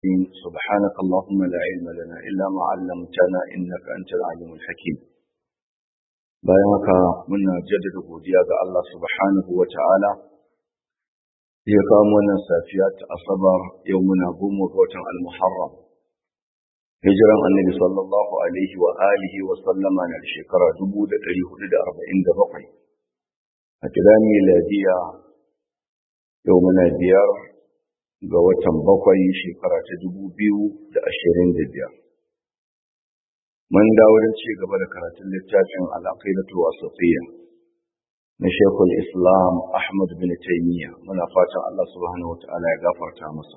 سبحانك اللهم لا علم لنا إلا ما علمتنا إنك أنت العليم الحكيم bayan haka muna jaddada godiya ga Allah subhanahu wa ta'ala ya kawo wannan safiya ta asabar yau muna goma ga watan al-muharram hijiran annabi sallallahu alaihi wa alihi wa sallama na shekara 1447 a kira miladiya yau muna biyar ga watan bakwai shekara ta dubu biyu da ashirin da biyar. Mun dawo don ci gaba da karatun littafin al'aqidatu wasatiyya na Shekul Islam Ahmad bin Taymiyyah muna fatan Allah subhanahu wata'ala ya gafarta masa.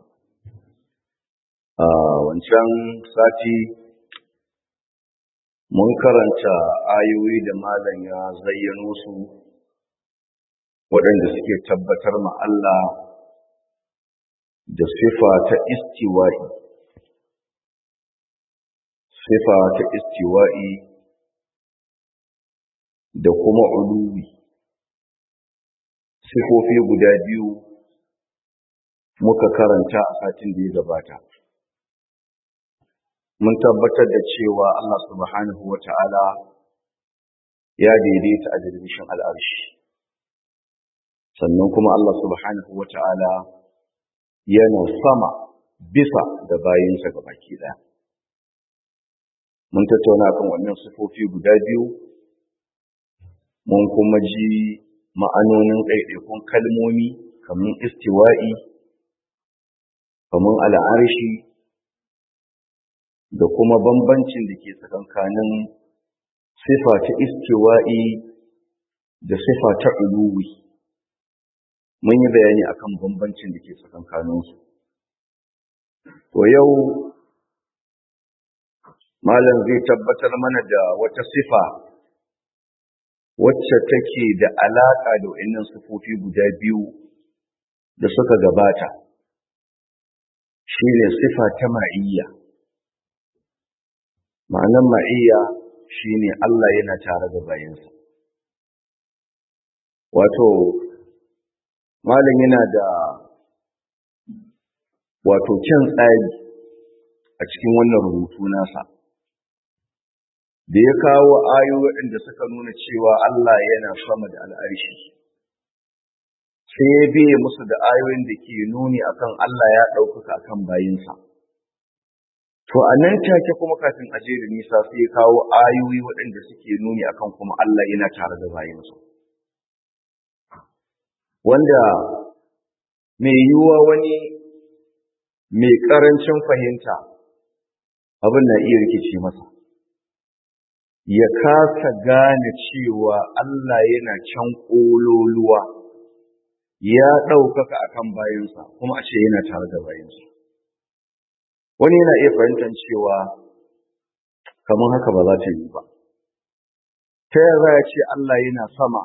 A wancan sati mun karanta ayoyi da malam ya zayyano su waɗanda suke tabbatar ma Allah da sifa ta istiwa'i sifa ta istiwa'i da kuma uluwi sifofi guda biyu muka karanta a satin da ya gabata mun tabbatar da cewa Allah subhanahu wa ta'ala ya daidaita a jirgishin al'arshi sannan kuma Allah subhanahu wa ta'ala yana sama bisa da bayinsa ga baki ɗaya. Mun tattauna kan wannan sifofi guda biyu, mun kuma ji ma'anonin ɗaiɗaikun kalmomi kamar istiwa'i, kamar al'arshi, da kuma bambancin da ke tsakankanin sifa ta istiwa'i da sifa ta uluwi. mun yi bayani akan bambancin da ke tsakankaninsu. To yau Malam zai tabbatar mana da wata sifa wacce take da alaƙa da wa'innan sifofi guda biyu da suka gabata. Shi ne sifa ta ma'iyya. Ma'anan ma'iyya shi ne Allah yana tare da bayansa. Wato, malam yana da wato kyan tsari a cikin wannan rubutu nasa da ya kawo ayoyi waɗanda suka nuna cewa Allah yana sama da al'arshi sai ya biye musu da ayoyin da ke nuni akan Allah ya ɗaukaka akan bayinsa to a nan take kuma kafin aje da nisa sai ya kawo ayoyi waɗanda suke nuni akan kuma Allah yana tare da bayinsa wanda mai yiwuwa wani mai ƙarancin fahimta abin na iya rikici masa ya kasa gane cewa Allah yana can ƙololuwa ya ɗaukaka a kan bayansa kuma a ce yana tare da bayansa wani yana iya fahimtar cewa kamar haka ba za ta yi ba ta yaya za ya ce Allah yana sama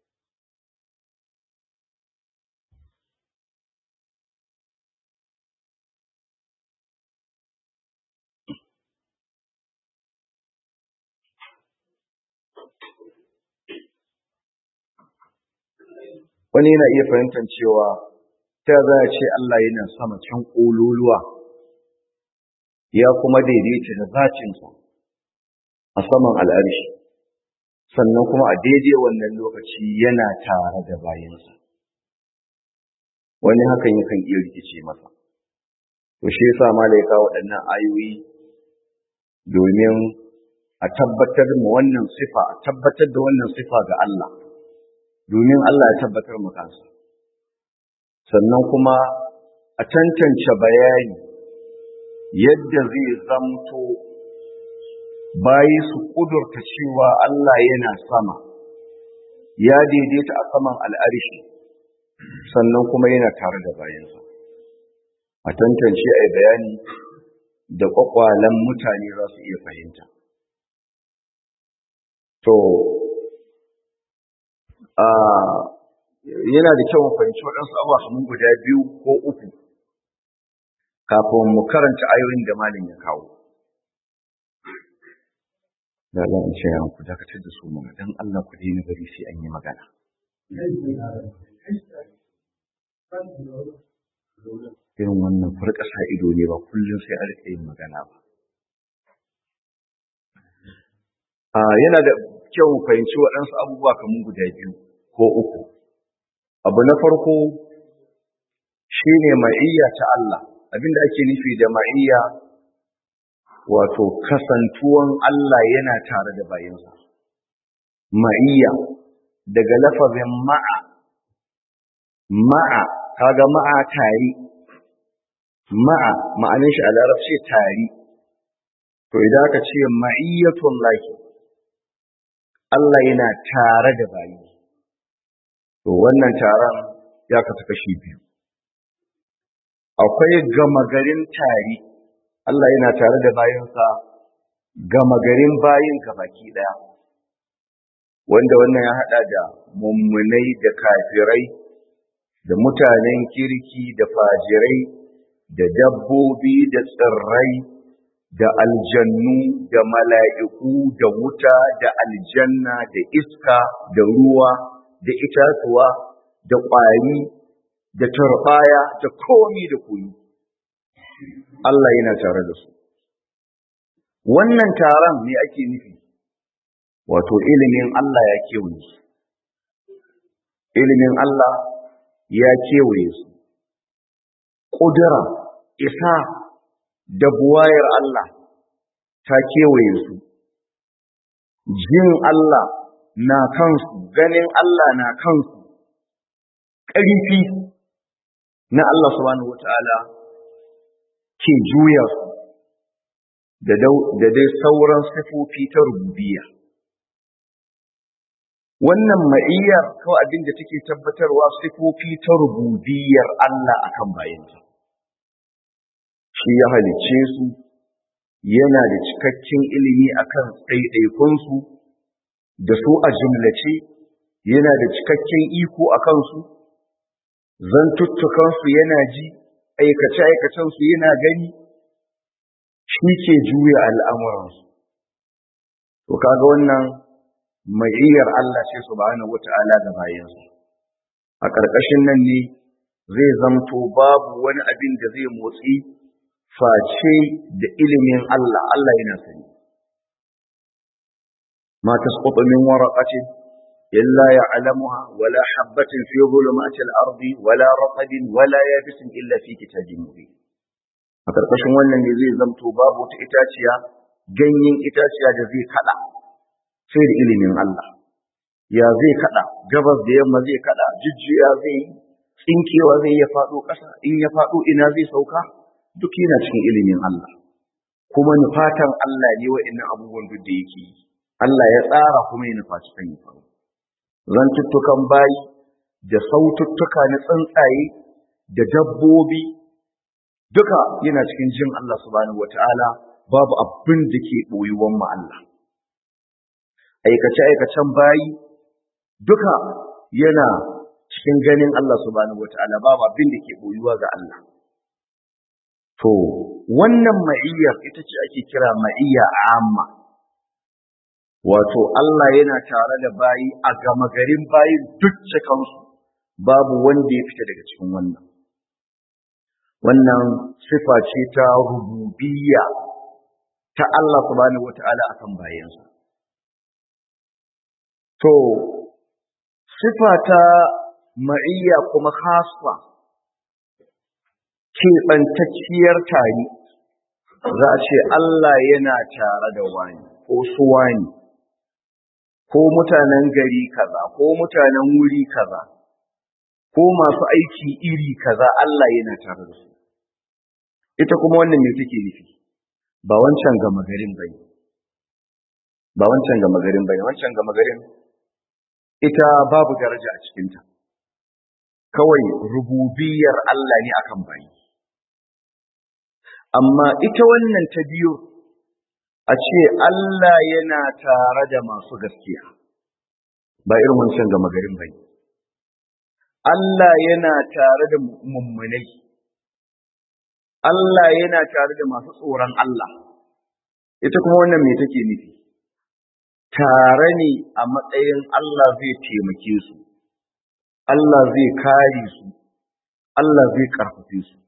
wani yana iya fahimtar cewa ta za a ce Allah yana sama can ƙololuwa ya kuma daidaita da zacinsa a saman al'arshi sannan kuma a daidai wannan lokaci yana tare da bayansa wani hakan yakan iya rikice masa to shi yasa malaika waɗannan ayoyi domin a tabbatar ma wannan sifa a tabbatar da wannan sifa ga Allah domin Allah ya tabbatar mu kansa sannan kuma a tantance bayani yadda zai zamto bayi su kudurta cewa Allah yana sama ya daidaita a saman al'arshi sannan kuma yana tare da bayansa a tantance a bayani da kwakwalen mutane za su iya fahimta to yana da kyau mu fahimci waɗansu abuwa kamar guda biyu ko uku kafin mu karanta ayoyin da malin ya kawo. Da za in ce ku dakatar da su mana don Allah ku daina bari sai an yi magana. irin wannan farkasa ido ne ba kullum sai a rika yin magana ba yana da kyau mu fahimci waɗansu abubuwa kamar guda biyu ko uku abu na farko shine ma'iyya ta Allah abinda ake nufi da ma'iyya wato kasantuwan Allah yana tare da bayinsa ma'iyya daga lafazin ma'a ma'a kaga ma'a tari ma'a ma'anin shi a larabci tari to idan aka ce ma'iyyatun lahi Allah yana tare da bayi to wannan taron ya kasu kashi biyu akwai gama garin tari Allah yana tare da bayinsa gama garin bayin baki daya wanda wannan ya hada da mummunai da kafirai da mutanen kirki da fajirai da dabbobi da tsirrai da aljannu da mala'iku da wuta da aljanna da iska da ruwa da itatuwa da ƙwari da turbaya da komi da koyi Allah yana tare da su wannan taron ne ake nufi wato ilimin Allah ya kewaye su ilimin Allah ya kewaye su ƙudura isa da buwayar Allah ta kewaye su jin Allah na kansu ganin Allah na kansu ƙarfi na Allah subhanahu wata'ala ke juya su da dai sauran sifofi ta rububiyya wannan ma'iyyar kawai abin da take tabbatarwa sifofi ta rububiyyar Allah akan bayanta shi ya halicce su yana da cikakken ilimi akan ɗaiɗaikunsu da su a jumlace yana da cikakken iko a kansu zantuttukansu yana ji aikace-aikacensu yana gani shi ke juya al'amuransu to kaga wannan ma'iyyar Allah ce subhanahu wata'ala da bayansu a ƙarƙashin nan ne zai zamto babu wani abin da zai motsi face da ilimin Allah Allah yana sani ma tasqutu min waraqatin illa ya'lamuha wala habatin fi dhulumati al-ardi wala raqabin wala yabisin illa fi kitabin mubin a ƙarƙashin wannan ne zai zamto babu wata itaciya ganyen itaciya da zai kada sai da ilimin Allah ya zai kada gabas da yamma zai kada jujjuya zai tsinkewa zai ya faɗo ƙasa in ya faɗo ina zai sauka duk yana cikin ilimin Allah kuma nufatan Allah ne wa'annan abubuwan duk da yake yi Allah ya tsara kuma ya nufaci kan yi faru zantuttukan bayi da saututtuka na tsuntsaye da dabbobi duka yana cikin jin Allah subhanahu wata'ala babu abin da ke ɓoyuwan ma Allah aikace-aikacen bayi duka yana cikin ganin Allah subhanahu wata'ala babu abin da ke ɓoyuwa ga Allah to wannan ma'iyyar ita ce ake kira ma'iyya amma wato Allah yana tare da bayi a gama garin bayin duk cikansu babu wanda ya fita daga cikin wannan wannan sifa ce ta rububiyya ta Allah subhanahu wata'ala akan bayansa to sifa ta ma'iyya kuma khasfa keɓantacciyar tare za a ce Allah yana tare da wani ko su wani ko mutanen gari kaza ko mutanen wuri kaza ko masu aiki iri kaza Allah yana tare da su ita kuma wannan me take nufi ba wancan gama garin bane ba wancan gama garin bane wancan gama garin ita babu daraja a cikinta kawai rububiyar Allah ne akan bayi amma ita wannan ta biyu a ce Allah yana tare da masu gaskiya ba irin wancan gama garin ba ne. Allah yana tare da mummunai, Allah yana tare da masu tsoron Allah, ita kuma wannan me take nufi? Tare ne a matsayin Allah zai taimake su, Allah zai kare su, Allah zai karfafe su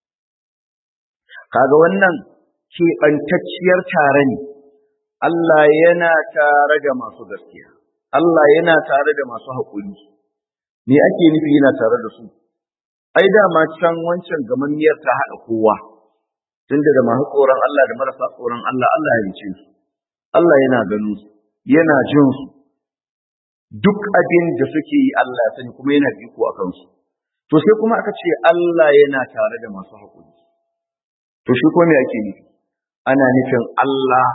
kaga wannan keɓantacciyar tare ne Allah yana tare da masu gaskiya Allah yana tare da masu haƙuri me ake nufi yana tare da su ai dama can wancan gamammiyar ta haɗa kowa tunda da masu tsoron Allah da marasa tsoron Allah Allah ya rice su Allah yana ganin su yana jin su duk abin da suke yi Allah ya sani kuma yana biko a kansu to sai kuma aka ce Allah yana tare da masu haƙuri to shi ko me ake nufi ana nufin Allah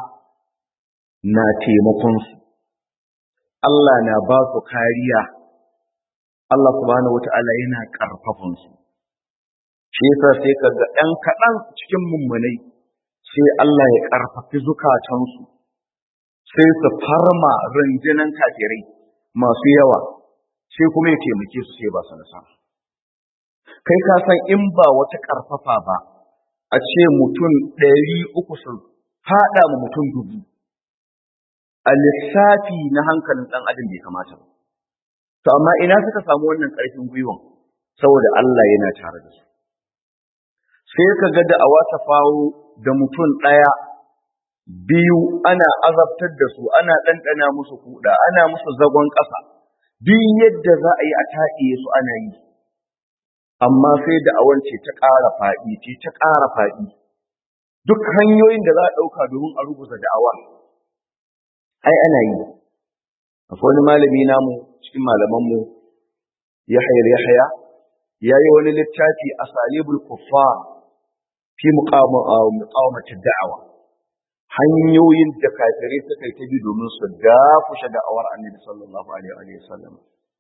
na taimakon su Allah na ba su kariya Allah subhanahu wata'ala yana karfafan su shi yasa sai kaga ɗan kaɗan cikin mummunai sai Allah ya karfafi zukatansu sai su farma rundunan kafirai masu yawa sai kuma ya taimake su sai ba su nasara kai ka san in ba wata karfafa ba a ce mutum ɗari uku sun haɗa ma mutum dubu a lissafi na hankalin ɗan adam bai kamata ba to amma ina suka samu wannan ƙarfin gwiwan saboda Allah yana tare da su sai ka ga da'awa ta fawo da mutum ɗaya biyu ana azabtar da su ana ɗanɗana musu kuɗa ana musu zagon ƙasa duk yadda za a yi a taɗiye su ana yi amma sai da'awan ce ta ƙara faɗi ce ta ƙara faɗi duk hanyoyin da za a ɗauka domin a rubuta da'awa ai ana yi akwai wani malami namu cikin malamanmu yahya yahya ya yi wani littafi a salibul kuffar fi muqawamati da'awa hanyoyin da kafirai suka yi ta bi domin su dafushe da'awar annabi sallallahu alaihi wa sallam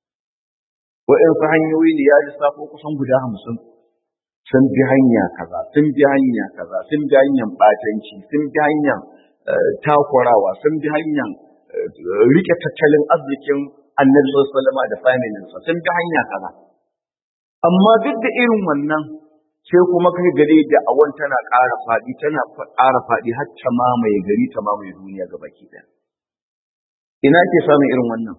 wa'insu hanyoyi ne ya lissafo kusan guda hamsin sun bi hanya kaza sun bi hanya kaza sun bi hanyar batanci sun bi hanyar takurawa sun bi hanyar rike tattalin arzikin annabi sallallahu alaihi wa da familinsa sun bi hanya kaza amma duk da irin wannan sai kuma kai gare da awan tana ƙara faɗi tana ƙara faɗi har ta mamaye gari ta mamaye duniya ga baki ɗaya ina ke samun irin wannan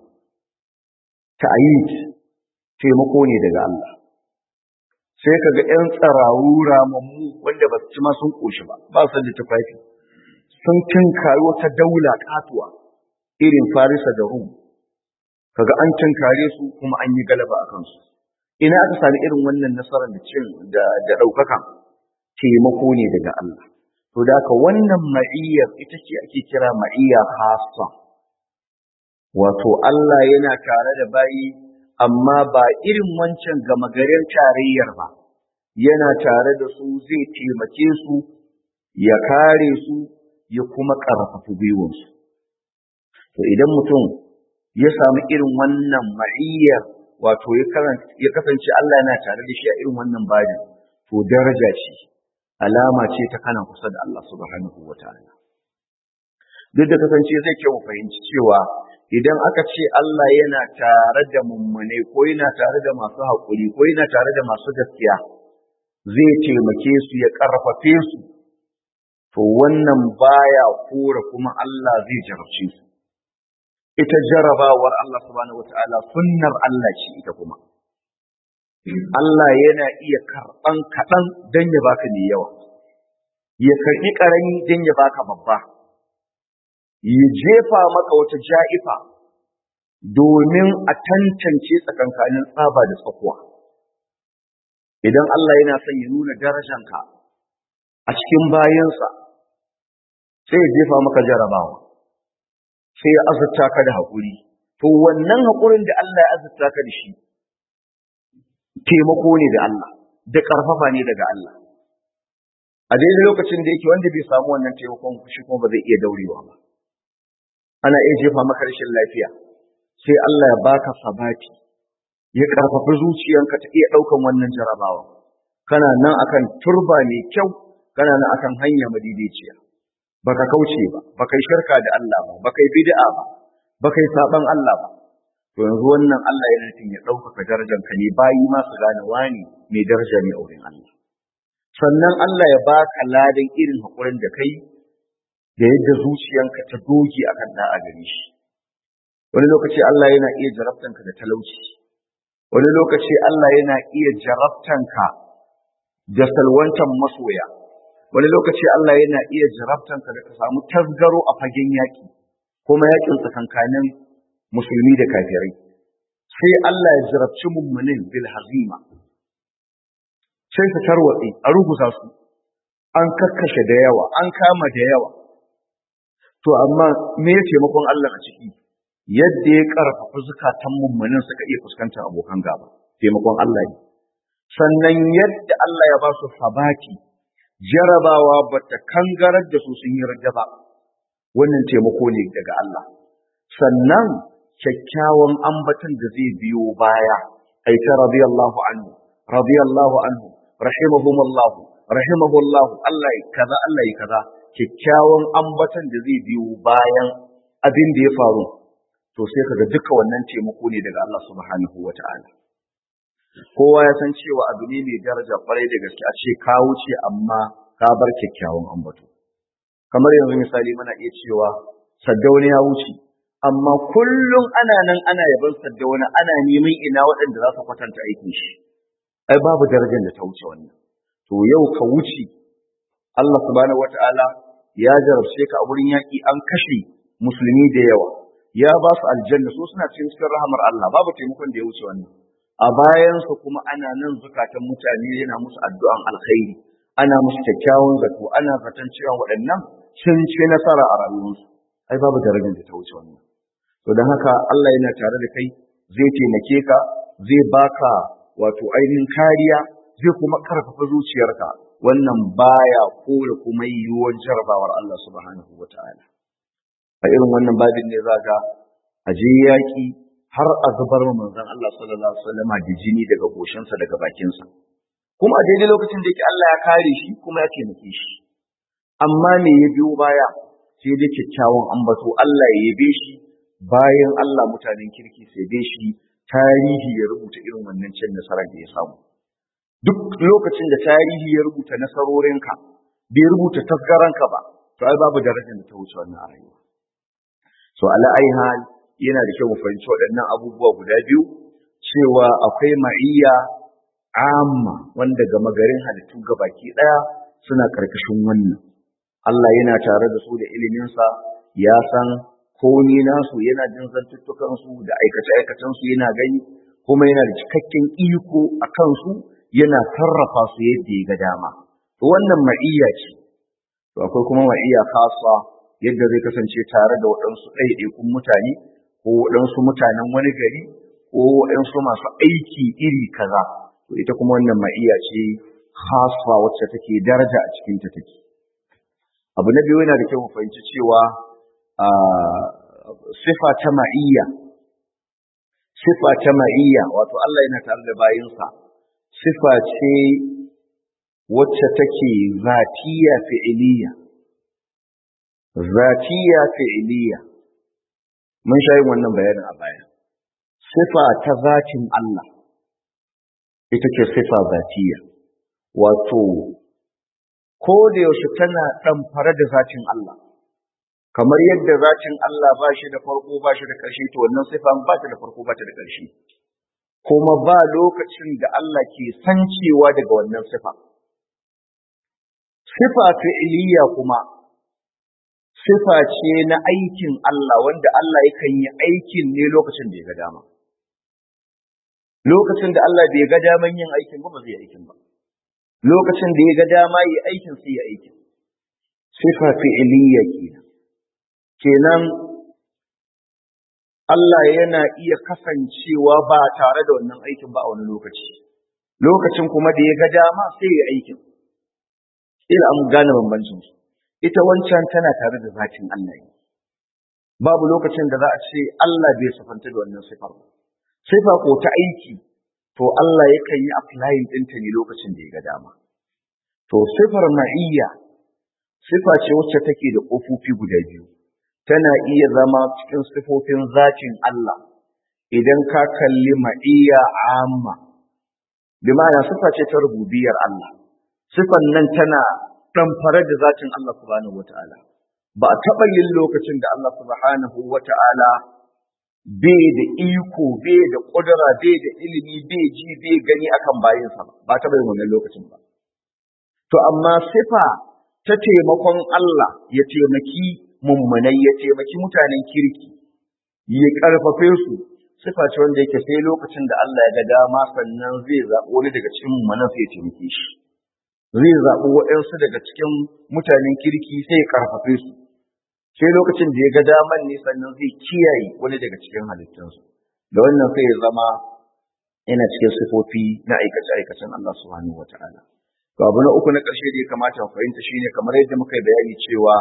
ta'ayid taimako ne daga Allah sai ka ga ƴan tsarawu ramammu wanda ba su ci ma sun ƙoshi ba ba su da tufafi sun tinkari wata daula katuwa irin farisa da rum kaga an tinkare su kuma an yi galaba a kansu ina aka sami irin wannan nasarar da cin da da ɗaukaka taimako ne daga Allah to da haka wannan ma'iyyar ita ce ake kira ma'iyya khassa wato Allah yana tare da bayi amma ba irin wancan gama garin tarayyar ba yana tare da su zai taimake su ya kare su ya kuma ƙarfafa gwiwansu to idan mutum ya samu irin wannan ma'iyyar wato ya kasance Allah yana tare da shi a irin wannan bajin to daraja ce alama ce ta kana kusa da Allah subhanahu wataala duk da kasance zai kyau fahimci cewa idan aka ce Allah yana tare da mummune ko yana tare da masu haƙuri ko yana tare da masu gaskiya zai taimake su ya ƙarfafe su to wannan baya kora kuma Allah zai jarabce su ita jarabawar Allah subhanahu wata'ala sunnar Allah ce ita kuma Allah yana iya karɓan kaɗan don ya baka mai yawa ya karɓi ƙarami don ya baka babba ya jefa maka wata ja'ifa domin a tantance tsakankanin tsaba da tsakuwa idan Allah yana son ya nuna darajanka a cikin bayansa sai ya jefa maka jarabawa sai ya azurta ka da haƙuri to wannan haƙurin da Allah ya azurta ka da shi taimako ne da Allah da ƙarfafa ne daga Allah a daidai lokacin da yake wanda bai samu wannan taimakon shi kuma ba zai iya daurewa ba ana iya jefa maka rashin lafiya sai Allah ya baka sabati ya ƙarfafi zuciyanka ta iya ɗaukan wannan jarabawa kana nan akan turba mai kyau kana nan akan hanya madidiciya baka kauce ba baka yi shirka da Allah ba baka yi bid'a ba baka yi saban Allah ba to yanzu wannan Allah yana nufin ya ɗaukaka darajar ka ne bayi ma su gane wani mai daraja ne a wurin Allah sannan Allah ya baka ladan irin haƙurin da kai da yadda zuciyanka ta doge akan da'a gare shi wani lokaci Allah yana iya jarabtanka da talauci wani lokaci Allah yana iya jarabtanka da salwantan masoya wani lokaci Allah yana iya jarabtanka da ka samu tasgaro a fagen yaƙi kuma yaƙin tsakankanin musulmi da kafirai sai Allah ya jarabci mummunin bil hazima sai su tarwatse a ruguza su an kakkashe da yawa an kama da yawa to amma me ya taimakon Allah a ciki yadda ya karfafa zukatan mummunin suka iya fuskantar abokan gaba taimakon Allah ne sannan yadda Allah ya ba su sabaki jarabawa ba ta kangarar da su sun yi rajja ba wannan taimako ne daga Allah sannan kyakkyawan ambatan da zai biyo baya ai ta radiyallahu anhu radiyallahu anhu rahimahumullah rahimahullah Allah ya kaza Allah ya kaza kyakkyawan ambatan da zai biyo bayan abin da ya faru to sai kaga duka wannan taimako ne daga Allah subhanahu wata'ala kowa ya san cewa abu ne mai daraja kwarai da gaske a ce ka wuce amma ka bar kyakkyawan ambato kamar yanzu misali muna iya cewa saddauni ya wuce amma kullum ana nan ana yaban saddauni ana neman ina waɗanda za su kwatanta aikin shi ai babu darajar da ta wuce wannan to yau ka wuce Allah subhanahu wata'ala ya jarabce ka a wurin yaƙi an kashe musulmi da yawa ya ba su aljanna so suna cikin cikin rahamar Allah babu taimakon da ya wuce wannan a bayansa kuma ana nan zukatan mutane yana musu addu'an alkhairi ana musu kyakkyawan zato ana zaton cewa waɗannan sun ci nasara a rayuwarsu ai babu darajar da ta wuce wannan to don haka Allah yana tare da kai zai taimake ka zai baka wato ainihin kariya zai kuma karfafa zuciyarka wannan baya kore kuma yiwuwar jarabawar Allah subhanahu wataala a irin wannan babin ne za ga a je yaƙi har a zubar wa manzon Allah sallallahu alaihi wasallam da jini daga goshinsa daga bakinsa kuma a daidai lokacin da yake Allah ya kare shi kuma ya taimake shi amma me ya biyo baya sai dai kyakkyawan ambato Allah ya yabe shi bayan Allah mutanen kirki sai dai shi tarihi ya rubuta irin wannan cin nasarar da ya samu duk lokacin da tarihi ya rubuta nasarorinka bai rubuta tasgaranka ba to ai babu darajar da ta wuce wannan a rayuwa so ala ai hal yana da kyau mu fahimci waɗannan abubuwa guda biyu cewa akwai ma'iyya amma wanda gama garin halittu gabaki ɗaya suna karkashin wannan Allah yana tare da su da iliminsa ya san komi nasu yana jin zantuttukansu da aikace-aikacensu yana gani kuma yana da cikakken iko a kansu yana sarrafa su yadda ya ga dama to wannan ma'iyya ce to akwai kuma ma'iyya khassa yadda zai kasance tare da waɗansu ɗaiɗaikun mutane ko waɗansu mutanen wani gari ko waɗansu masu aiki iri kaza to ita kuma wannan ma'iyya ce khassa wacce take daraja a cikin ta take abu na biyu yana da kyau mu fahimci cewa sifa ta ma'iyya sifa ta ma'iyya wato Allah yana tare da bayinsa sifa ce wacce take zatiya fi'iliya zatiya fi'iliya mun sha yin wannan bayanin a baya sifa ta zatin Allah ita ce sifa zatiya wato ko da yaushe tana ɗamfare da zatin Allah kamar yadda zatin Allah ba shi da farko ba shi da ƙarshe to wannan sifa ba ta da farko ba ta da ƙarshe kuma ba lokacin da Allah ke sancewa daga wannan sifa sifa fi'iliya kuma sifa ce na aikin Allah wanda Allah yakan yi aikin ne lokacin da ya ga dama lokacin da Allah bai ga daman yin aikin ba ba zai aikin ba lokacin da ya ga dama yi aikin sai ya aikin sifa fi'iliya kenan kenan Allah yana iya kasancewa ba tare da wannan aikin ba a wani lokaci lokacin kuma da ya ga dama sai ya aikin ila an gane bambancin su ita wancan tana tare da zatin Allah ne babu lokacin da za a ce Allah bai sifanta da wannan sifar ba sifa ko ta aiki to Allah yakan yi applying ɗinta ne lokacin da ya ga dama to sifar ma'iyya sifa ce wacce take da ƙofofi guda biyu tana iya zama cikin sifofin zatin Allah idan ka kalli ma'iyya amma bi ma'ana sifa ce ta rububiyar Allah sifan nan tana ɗamfare da zatin Allah subhanahu wata'ala ba a taɓa yin lokacin da Allah subhanahu wata'ala bai da iko bai da ƙudura bai da ilimi bai ji bai gani akan bayinsa ba ba ta bai wannan lokacin ba to amma sifa ta taimakon Allah ya taimaki mummunai ya taimaki mutanen kirki ya karfafe su sifa ce wanda yake sai lokacin da Allah ya ga dama sannan zai zaɓi wani daga cikin mummunan sai ya taimake shi zai zaɓi waɗansu daga cikin mutanen kirki sai ya karfafe su sai lokacin da ya ga daman ne sannan zai kiyaye wani daga cikin halittunsu da wannan sai ya zama yana cikin sifofi na aikace-aikacen Allah subhanahu wa ta'ala to abu na uku na ƙarshe da ya kamata mu fahimta shine kamar yadda muka yi bayani cewa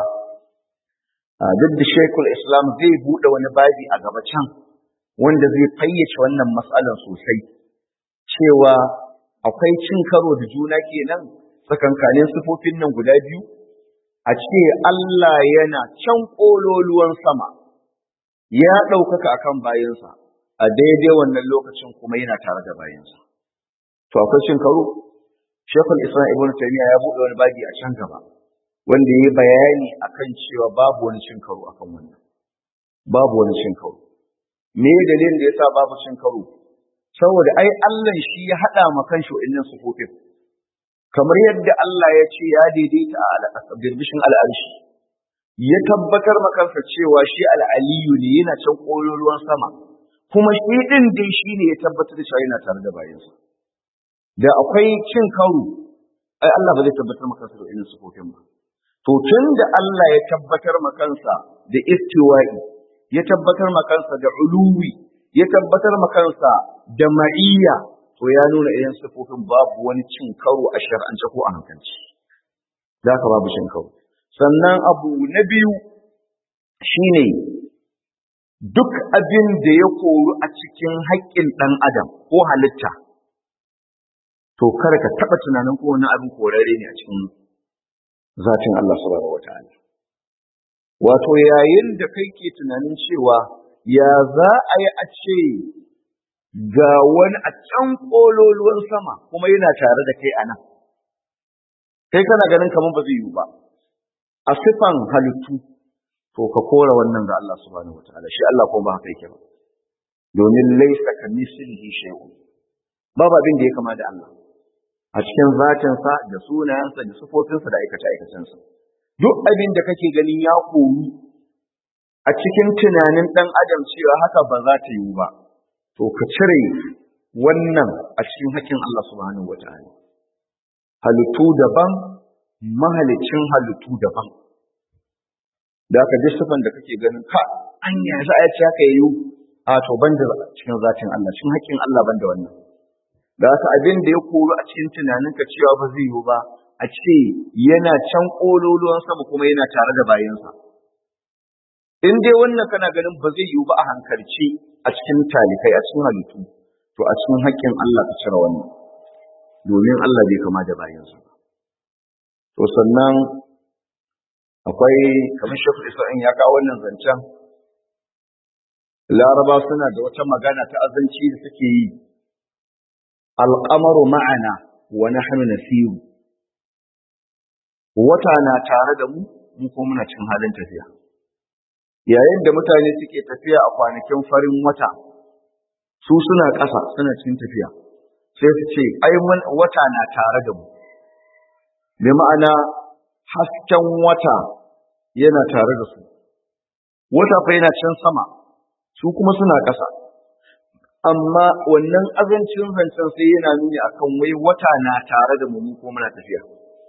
duk da Sheikhul Islam zai buɗe wani babi a gaba can wanda zai fayyace wannan matsalar sosai cewa akwai cin karo da juna kenan tsakankanin sifofin nan guda biyu a ce Allah yana can ƙololuwan sama ya ɗaukaka akan bayansa a daidai wannan lokacin kuma yana tare da bayansa to akwai cin karo Sheikhul Islam Ibn Taymiyyah ya buɗe wani babi a can gaba wanda ya yi bayani akan cewa babu wani cin karo akan wannan babu wani cin karo me dalilin da yasa babu cin karo saboda ai Allah shi ya hada ma kanshi wa'annan sufofin kamar yadda Allah ya ce ya daidaita a birbishin al'arshi ya tabbatar ma kansa cewa shi al'aliyu ne yana can kololuwan sama kuma shi din dai shi ne ya tabbatar da cewa yana tare da bayansa da akwai cin karo ai Allah ba zai tabbatar ma kansa da wa'annan sufofin ba to tun da Allah ya tabbatar ma kansa da istiwa'i ya tabbatar ma kansa da uluwi ya tabbatar ma kansa da ma'iyya to ya nuna idan sifofin babu wani cin karo a shar'ance ko a hankalci za ka babu cin karo sannan abu na biyu shine duk abin da ya koru a cikin haƙƙin ɗan adam ko halitta to kada ka taɓa tunanin ko wani abin korare ne a cikin zatin Allah subhanahu wata'ala wato yayin da kai ke tunanin cewa ya za a yi a ce ga wani a can kololuwan sama kuma yana tare da kai a nan kai kana ganin kamar ba zai yiwu ba a sifan halittu to ka kora wannan ga Allah subhanahu wata'ala shi Allah ko ba haka yake ba domin laisa ka mislihi shay'un babu abin da ya kama da Allah a cikin zatinsa da sunayensa da sufofinsa da aikace-aikacensa. Duk abin da kake ganin ya koru a cikin tunanin ɗan adam cewa haka ba za ta yiwu ba, to ka cire wannan a cikin hakkin Allah subhanahu wa ta'ala. Halittu daban, mahalicin halittu daban. Da aka ji sufan da kake ganin ka an yi za a ce haka yiwu a to ban da cikin zatin Allah, cikin hakkin Allah ban da wannan. da haka abin da ya koru a cikin tunaninka cewa ba zai yiwu ba a ce yana can ƙololuwan sama kuma yana tare da bayansa in dai wannan kana ganin ba zai yiwu ba a hankalci a cikin talikai a cikin halittu to a cikin haƙƙin Allah ka cire wannan domin Allah bai kama da bayansa ba to sannan akwai kamar shafi isra'in ya kawo wannan zancen laraba suna da wata magana ta azanci da suke yi alƙamaru ma'ana wa nahnu nasiru wata na tare da mu mu ko muna cikin halin tafiya yayin da mutane suke tafiya a kwanakin farin wata su suna ƙasa suna cikin tafiya sai su ce ai wata na tare da mu bi ma'ana hasken wata yana tare da su wata fa yana can sama su kuma suna ƙasa amma wannan azancin zancen sai yana nuni akan wai wata na tare da mu ko muna tafiya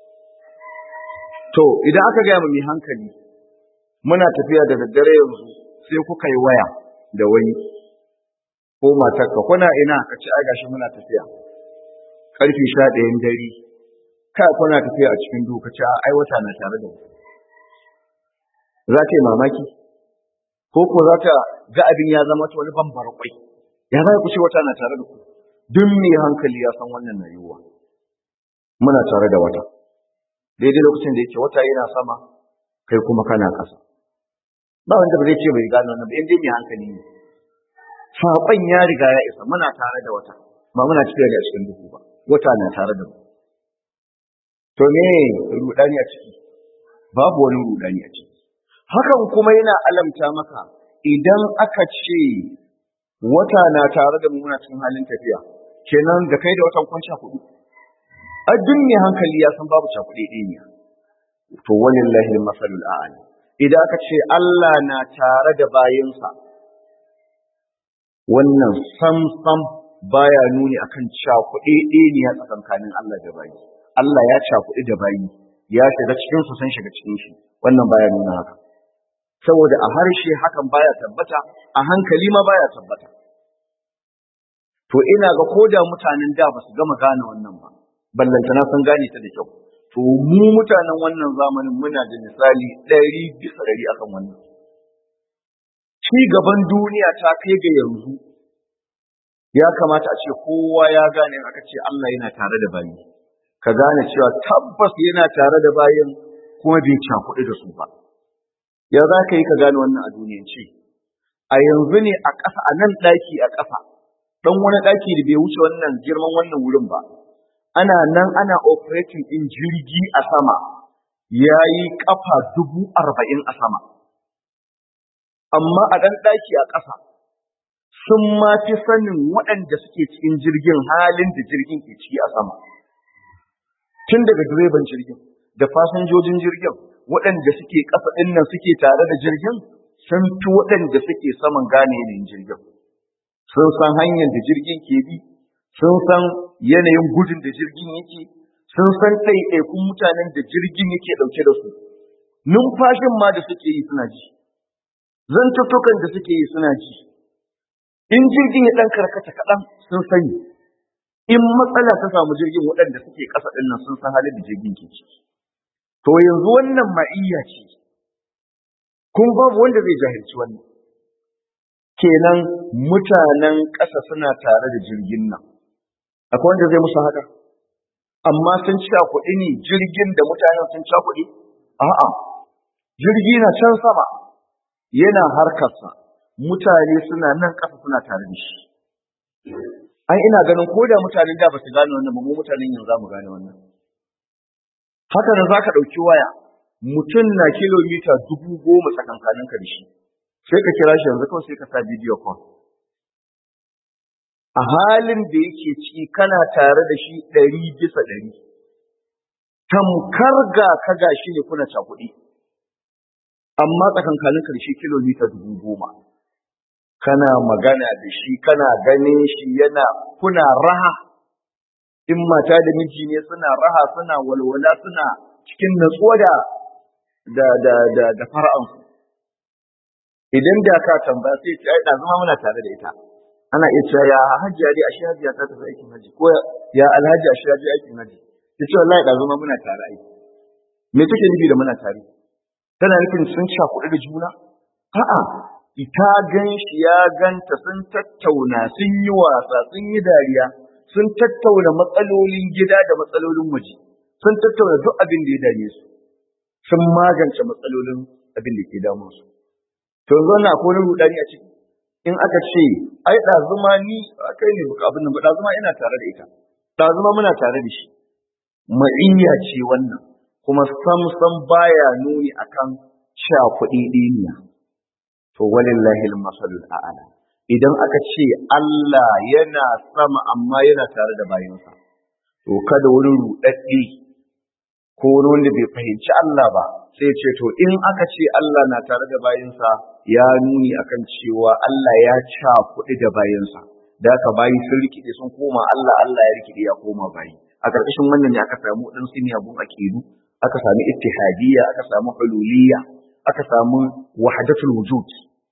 to idan aka gaya mai hankali muna tafiya da daddare yanzu sai kuka yi waya da wani ko matarka kuna ina ka ci ai gashi muna tafiya karfi sha ɗayan dare kai kuna tafiya a cikin duhu ka ci ai wata na tare da mu za ta yi mamaki ko ko za ta ga abin ya zama ta wani bambar kwai ya za ku ce wata na tare da ku duk mai hankali ya san wannan na yiwuwa muna tare da wata daidai lokacin da yake wata yana sama kai kuma kana ƙasa ba wanda ba zai ce bai gano wannan ba in dai mai hankali ne saƙon ya riga ya isa muna tare da wata ba muna tafiya da cikin duhu ba wata na tare da mu to me rudani a ciki babu wani rudani a ciki hakan kuma yana alamta maka idan aka ce wata na tare da mu muna cikin halin tafiya kenan da kai da watan kun cakudu a duk mai hankali ya san babu cakuɗe ɗiniya to walillahi masalul a'la idan aka ce Allah na tare da bayinsa wannan sam sam baya nuni akan cakuɗe ɗiniya tsakankanin Allah da bayi Allah ya cakuɗi da bayi ya shiga cikin su san shiga cikin shi wannan baya nuna haka saboda a harshe hakan baya tabbata a hankali ma baya tabbata to ina ga koda mutanen da ba su gama gane wannan ba ballantana sun gane ta da kyau to mu mutanen wannan zamanin muna da misali ɗari bisa ɗari akan wannan ci gaban duniya ta kai ga yanzu ya kamata a ce kowa ya gane aka ce Allah yana tare da bayi ka gane cewa tabbas yana tare da bayin kuma bai cakuɗi da su ba ya za ka yi ka gane wannan a duniyance a yanzu ne a ƙasa a nan ɗaki a ƙasa ɗan wani ɗaki da bai wuce wannan girman wannan wurin ba ana nan ana operating in jirgi a sama ya yi ƙafa dubu arba'in a sama amma a ɗan ɗaki a ƙasa sun ma fi sanin waɗanda suke cikin jirgin halin da jirgin ke ciki a sama tun daga direban jirgin da fasinjojin jirgin waɗanda suke ƙasa ɗin nan suke tare da jirgin sun fi waɗanda suke saman gane yanayin jirgin sun san hanyar da jirgin ke bi sun san yanayin gudun da jirgin yake sun san ɗaiɗaikun mutanen da jirgin yake ɗauke da su numfashin ma da suke yi suna ji zantuttukan da suke yi suna ji in jirgin ya ɗan karkata kaɗan sun sani in matsala ta samu jirgin waɗanda suke ƙasa ɗin nan sun san halin da jirgin ke ciki to yanzu wannan ma'iyya ce kun babu wanda zai jahilci wannan kenan mutanen ƙasa suna tare da jirgin nan akwai wanda zai musu haka amma sun ci kuɗi ne jirgin da mutanen sun ci kuɗi a'a jirgi na can sama yana harkarsa mutane suna nan ƙasa suna tare da shi ai ina ganin ko da mutanen da ba su gane wannan ba mu mutanen yanzu za mu gane wannan haka da za ka ɗauki waya mutum na kilomita dubu goma tsakankanin ka da shi sai ka kira shi yanzu kawai sai ka sa bidiyo call a halin da yake ciki kana tare da shi ɗari bisa ɗari tamkar ga ka ga shi ne kuna cakuɗi amma tsakankanin ka da shi kilomita dubu goma kana magana da shi kana ganin shi yana kuna raha in mata da miji ne suna raha suna walwala suna cikin natsuwa da da da da, da fara'ansu idan da ka tambaya sai ce ai zama muna tare da ita ana iya cewa ya hajiya dai ashe hajiya ta tafi aikin haji ko ya alhaji ashe ya je aikin haji ya ce wallahi da zama muna tare ai me take nufi da muna tare tana nufin sun sha kuɗi da juna a'a ita gan shi ya ganta sun tattauna sun yi wasa sun yi dariya sun tattauna matsalolin gida da matsalolin waje sun tattauna duk abin da ya dame su sun magance matsalolin abin da ke damun su to yanzu na akwai wani rudani a ciki in aka ce ai ɗazuma ni kai ne abin nan ba ɗazuma ina tare da ita ɗazuma muna tare da shi ma'iyya ce wannan kuma sam sam baya nuni akan sha kuɗi ɗiniya to walillahi al-masalul a'la idan aka ce Allah yana sama amma yana tare da bayansa to kada wani rudaddi ko wani wanda bai fahimci Allah ba sai ce to in aka ce Allah na tare da bayansa ya nuni akan cewa Allah ya ca kuɗi da bayansa da aka bayi sun rikide sun koma Allah Allah ya rikide ya koma bayi a ƙarƙashin wannan ne aka samu ɗan siniyabun akidu aka samu ittihadiyya aka samu hululiyya aka samu wahdatul wujud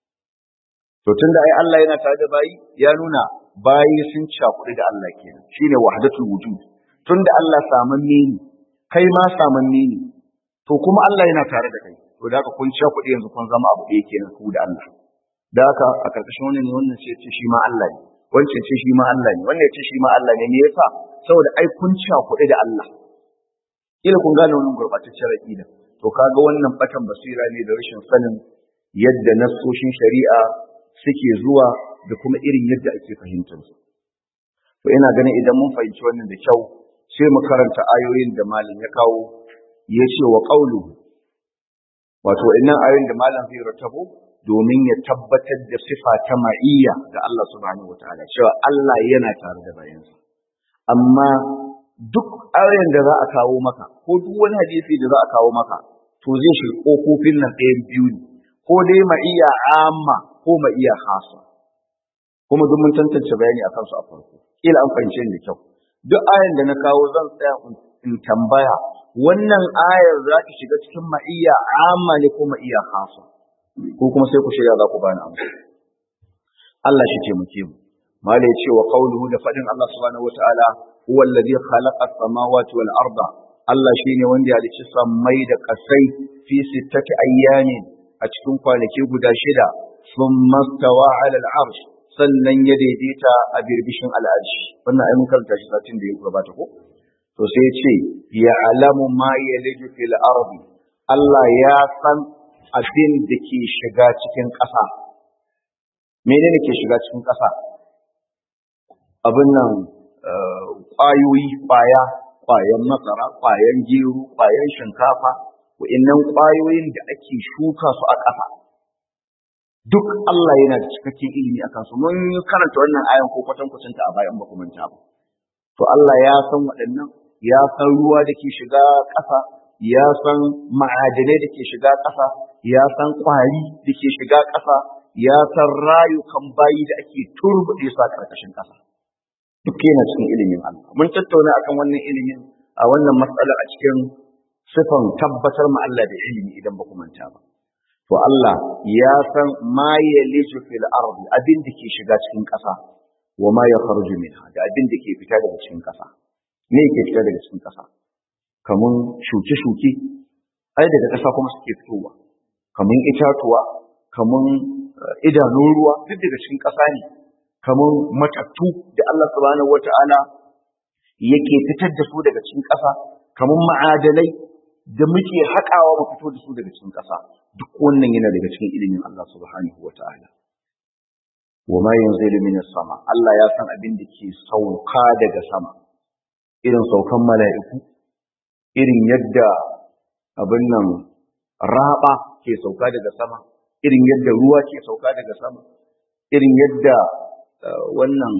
to tunda ai Allah yana tare da bayi ya nuna bayi sun cakuɗi da Allah kenan shine wahdatul wujud tunda Allah samanne ne kai ma samanne ne to kuma Allah yana tare da kai to da haka kun cakuɗi yanzu kun zama abu ɗaya kenan ku da Allah da haka a karkashin wannan ne wannan sai ce shi ma Allah ne wancan ce shi ma Allah ne wannan ce shi ma Allah ne me yasa saboda ai kun cakuɗi da Allah kila kun gane wannan gurbataccen aqida to kaga wannan batan basira ne da rashin sanin yadda nassoshin shari'a suke zuwa da kuma irin yadda ake fahimtar su to ina ganin idan mun fahimci wannan da kyau sai mu karanta ayoyin da malam ya kawo ya ce wa qawluhu wato innan ayoyin da malam zai ratabo domin ya tabbatar da sifa ta ma'iyya ga Allah subhanahu wataala cewa Allah yana tare da bayansa amma duk ayoyin da za a kawo maka ko duk wani hadisi da za a kawo maka to zai shi kofofin nan ɗayan biyu ne ko dai ma'iyya amma ko ma'iyya khasa kuma duk mun tantance bayani akan su a farko kila an fahimce ni da kyau duk ayan da na kawo zan tsaya in tambaya wannan ayar za ta shiga cikin ma'iyya amma ne ko ma'iyya khasa ko kuma sai ku shirya za ku bani amsa Allah shi ce muke mu malai ce wa qawluhu da fadin Allah subhanahu wataala huwa alladhi khalaqa as-samawati wal arda Allah shine wanda ya halicci sammai da kasai fi sittati ayyamin a cikin kwanaki guda shida thumma stawa 'ala al-'arsh sannan ya daidaita a birbishin al'arshi wannan ai mun karanta shi satin da ya gabata ko to sai ya ce ya alamu ma yaliju fil ardi Allah ya san abin da ke shiga cikin ƙasa menene ke shiga cikin ƙasa abin nan ƙwayoyi ƙwaya ƙwayan masara ƙwayan gero ƙwayan shinkafa wa'annan ƙwayoyin da ake shuka su a ƙasa duk Allah yana da cikakken ilimi akan su mun karanta wannan ayan ko kwatankwacin ta a bayan ba kuma ta ba to Allah ya san waɗannan ya san ruwa da ke shiga ƙasa ya san ma'adinai da ke shiga ƙasa ya san ƙwari da ke shiga ƙasa ya san rayukan bayi da ake turbuɗe su a ƙarƙashin ƙasa duk yana cikin ilimin Allah mun tattauna akan wannan ilimin a wannan matsala a cikin sifan tabbatar ma Allah da ilimi idan ba ku manta ba to Allah ya san ma yaliju fil ardi abin da ke shiga cikin ƙasa wa ma yakhruju minha da abin da ke fita daga cikin ƙasa me ke fita daga cikin ƙasa kaman shuke-shuke ai daga ƙasa kuma suke fitowa kaman itatuwa kaman idanun ruwa duk daga cikin ƙasa ne kaman matattu da Allah subhanahu wata'ala yake fitar da su daga cikin ƙasa kaman ma'adanai da muke haƙawa mu fito da su daga cikin ƙasa duk wannan yana daga cikin ilimin Allah subhanahu wata'ala wa ma yanzilu minas sama Allah ya san abin da ke sauka daga sama irin saukan mala'iku irin yadda abin nan raba ke sauka daga sama irin yadda ruwa ke sauka daga sama irin yadda wannan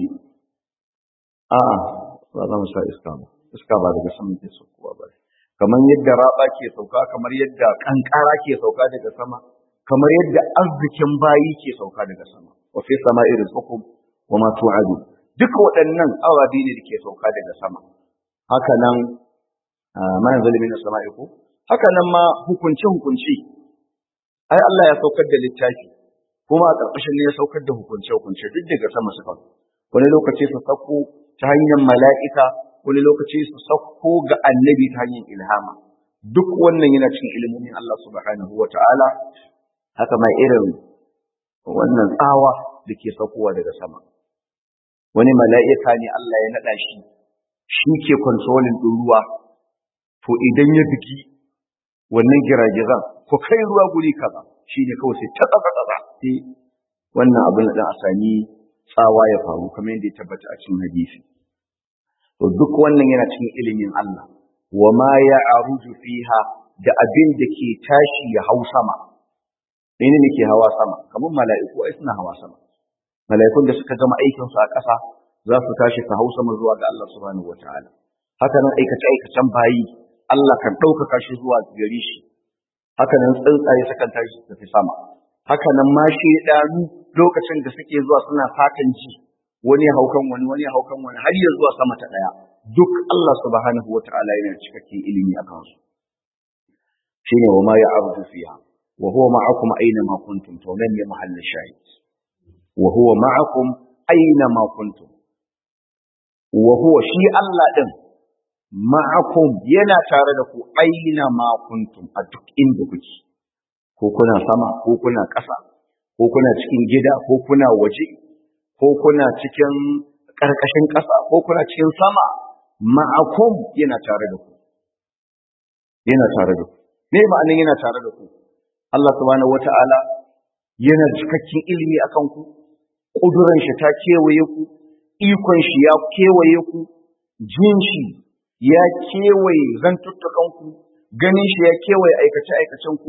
a'a ba za mu sa iska ba iska ba daga sama ke saukowa ba kamar yadda raba ke sauka kamar yadda kankara ke sauka daga sama kamar yadda arzikin bayi ke sauka daga sama wa fi sama'i rizqukum wa ma tu'adu duka waɗannan awabi ne da ke sauka daga sama haka nan ma yanzu min sama'i ko haka nan ma hukunci hukunci ai Allah ya saukar da littafi kuma a ƙarƙashin ne ya saukar da hukunce hukunce duk daga sama suka wani lokaci su sauko ta hanyar mala'ika wani lokaci su sauko ga annabi ta hanyar ilhama duk wannan yana cikin ilimin Allah subhanahu wa ta'ala haka ma irin wannan tsawa da ke saukowa daga sama wani mala'ika ne Allah ya naɗa shi shi ke kontrolin ɗin ruwa to idan ya biki wannan giragizan ko kai ruwa guri kaza shi ne kawai sai ta tsatsa sai wannan abin da a sami tsawa ya faru kamar yadda ya tabbata a cikin hadisi to duk wannan yana cikin ilimin Allah wa ma ya aruju fiha da abin da ke tashi ya hau sama mene ne ke hawa sama kamar mala'iku ai suna hawa sama mala'ikun da suka gama aikin su a ƙasa za su tashi su hau sama zuwa ga Allah subhanahu wataala haka nan aikace aikacen bayi Allah kan ɗaukaka shi zuwa gare shi haka nan tsuntsaye sukan tashi su tafi sama haka nan ma shaidanu lokacin da suke zuwa suna fatan ji wani ya haukan wani wani ya haukan wani har ya zuwa sama ta ɗaya duk Allah subhanahu wataala yana cikakken ilimi a kansu shine wa ma ya'rudu fiha wa huwa ma'akum aina ma kuntum to nan ne mahallin shahid wa huwa ma'akum aina ma kuntum wa huwa shi Allah din ma'akum yana tare da ku aina ma kuntum a duk inda kuke ko kuna sama ko kuna ƙasa ko kuna cikin gida ko kuna waje ko kuna cikin ƙarƙashin ƙasa ko kuna cikin sama ma'akum yana tare da ku yana tare da ku me ma'anin yana tare da ku Allah subhanahu wata'ala yana cikakken ilimi akan ku kuduran shi ta kewaye ku ikon shi ya kewaye ku jin shi ya kewaye zantuttukan ku ganin shi ya kewaye aikace aikacen ku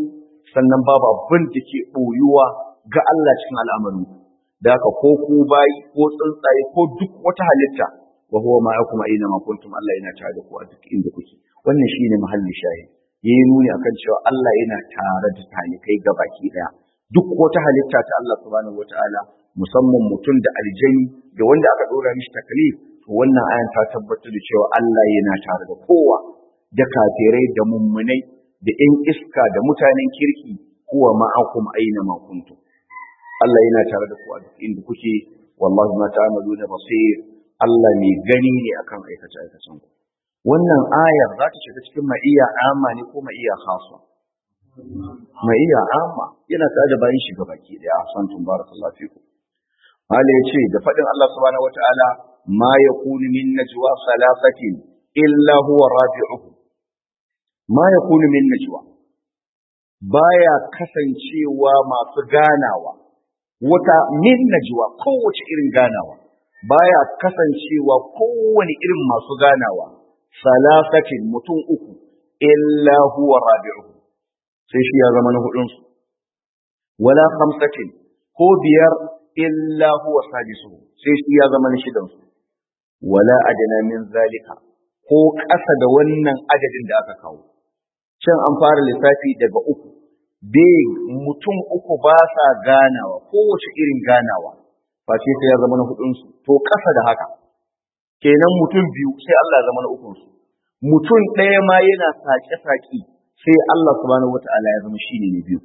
sannan babu abin da ke ɓoyuwa ga Allah cikin al'amarin da haka ko ku bayi ko tsuntsaye ko duk wata halitta wa huwa ma'akum aina ma kuntum Allah yana tare da ku a duk inda kuke wannan shine mahallin shahid yayi nuni akan cewa Allah yana tare da talikai gabaki daya duk wata halitta ta Allah subhanahu wataala musamman mutum da aljani da wanda aka dora mishi taklif to wannan ayan ta tabbatar da cewa Allah yana tare da kowa da kafirai da mummunai da ƴan iska da mutanen kirki huwa ma'akum aina ma kuntum Allah yana tare da ku a duk inda kuke wallahi ma ta'maluna basir Allah mai gani ne akan aikace aikacen ku wannan ayar za ta shiga cikin ma'iyya amma ne ko ma'iyya khassa ma'iyya amma yana tare da bayan shiga baki daya santum barakallahu fikum Allah ya ce da faɗin Allah subhanahu wata'ala ma yakunu min najwa salasatin illa huwa rabi'uhum ma yakunu min najwa baya kasancewa masu ganawa wata min najwa kowace irin ganawa baya kasancewa kowane irin masu ganawa salasatin mutum uku illa huwa rabi'uhum sai shi ya zama na hudunsu wala khamsatin ko biyar illa huwa sadisuhu sai shi ya zama na shidansu wala adana min zalika ko ƙasa da wannan adadin da aka kawo can an fara lissafi daga uku bai mutum uku ba sa ganawa kowace irin ganawa face sai ya zama na hudunsu to ƙasa da haka kenan mutum biyu sai Allah ya zama na ukunsu mutum ɗaya ma yana saƙe-saƙe sai Allah subhanahu wata'ala ya zama shine ne biyu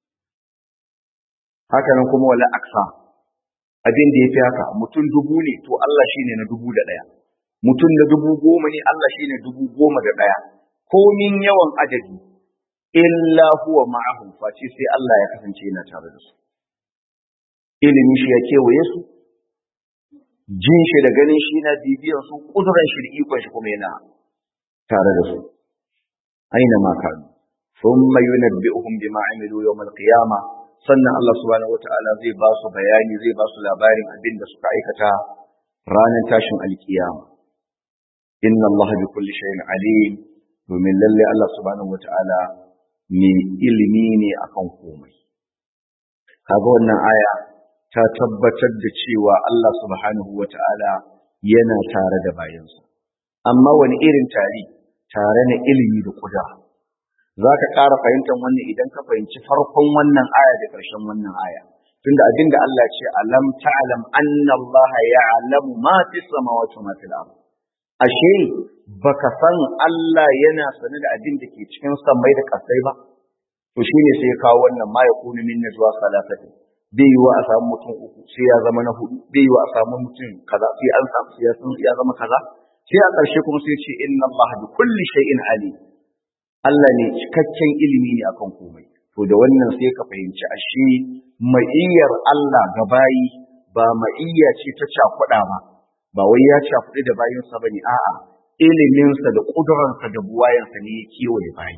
haka nan kuma wala aksa abin da yafi haka mutum dubu ne to Allah shine na dubu da ɗaya mutum na dubu goma ne Allah shine dubu goma da ɗaya komin yawan adadi illa huwa ma'ahum face sai Allah ya kasance yana tare da su ilimin shi ya kewaye su jin shi da ganin shi na bibiyan su kuduran shi da ikon shi kuma yana tare da su aina ma kanu thumma yunabbi'uhum bima amilu yawm al-qiyama sannan Allah subhanahu wata'ala zai ba su bayani zai ba su labarin abin da suka aikata ranar tashin alkiyama inna Allah bi kulli shay'in alim domin lalle Allah subhanahu wata'ala mai ilimi ne akan komai kaga wannan aya ta tabbatar da cewa Allah subhanahu wata'ala yana tare da bayansa amma wani irin tare tare na ilimi da kudura za ka ƙara fahimtar wannan idan ka fahimci farkon wannan aya da ƙarshen wannan aya tunda abin da Allah ce alam ta'lam anna Allah ya'lamu ma fi samawati wa ma fil ard ashe baka san Allah yana sane da abin da ke cikin sammai da ƙasai ba to shine sai ya kawo wannan ma yakunu min najwa salasati bai yiwa a samu mutum uku sai ya zama na hudu bai yiwa a samu mutum kaza sai an samu sai ya zama kaza sai a ƙarshe kuma sai ce inna Allah bi kulli shay'in alim Allah ne cikakken ilimi ne akan komai to da wannan sai ka fahimci ashe ma'iyyar Allah ga bayi ba ma'iyya ce ta cakuɗa ba ba wai ya cakuɗi da bayinsa bane a'a iliminsa da ƙudurarsa da buwayensa ne ya kewaye bayi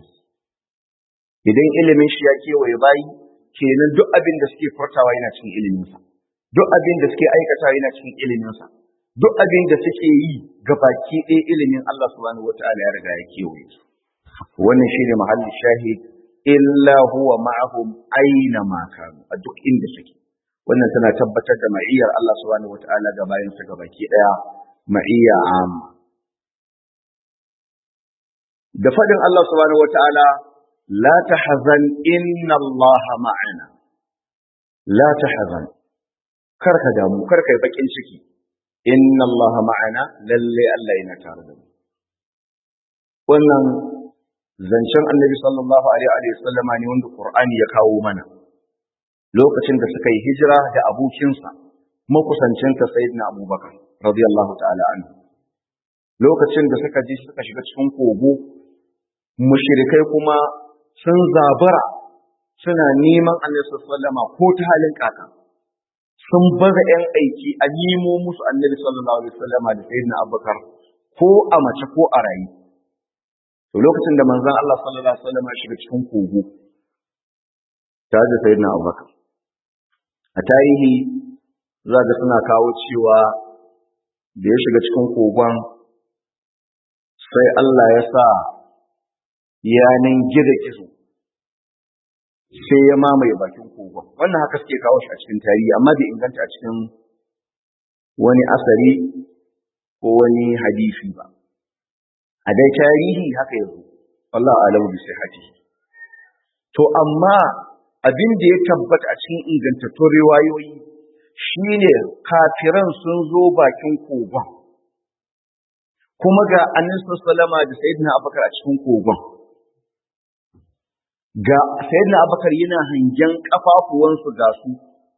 idan ilimin shi ya kewaye bayi kenan duk abin da suke furtawa yana cikin iliminsa duk abin da suke aikatawa yana cikin iliminsa duk abin da suke yi ga baki ɗaya ilimin Allah subhanahu wataala ya riga ya kewaye su wannan shine mahallin shahid illa huwa ma'ahum aina ma kanu a duk inda suke wannan tana tabbatar da ma'iyyar Allah subhanahu wataala ga bayan su ga baki ɗaya ma'iyya amma da fadin Allah subhanahu wataala la tahzan inna Allah ma'ana la tahzan karka damu karka yi bakin ciki inna Allah ma'ana lalle Allah yana tare da mu wannan zancen annabi sallallahu alaihi wa sallama ne wanda Qur'ani ya kawo mana lokacin da suka yi hijira da abokinsa makusancinta sayyidina Abubakar radiyallahu ta'ala anhu lokacin da suka ji suka shiga cikin kogo mushrikai kuma sun zabara suna neman annabi sallallahu alaihi wa sallama ko ta halin kaka sun baza ‘yan aiki a nemo musu annabi sallallahu alaihi wasallama da sayyidina abubakar ko a mace ko a rayu to lokacin da manzon Allah sallallahu alaihi wasallama shiga cikin kogo tare da sayyidina abubakar a tarihi za ga suna kawo cewa da ya shiga cikin kogon sai Allah ya sa yanan gida gizo sai ya mamaye bakin kogon wannan haka suke kawo shi a cikin tarihi amma bai inganta a cikin wani asari ko wani hadisi ba a dai tarihi haka yanzu Allah alamu bi sihhatihi to amma abin da ya tabbata a cikin ingantattun riwayoyi shine kafiran sun zo bakin kogon kuma ga annabi sallama da sayyidina abubakar a cikin kogon ga sayyidina abubakar yana hangen kafafuwansu ga su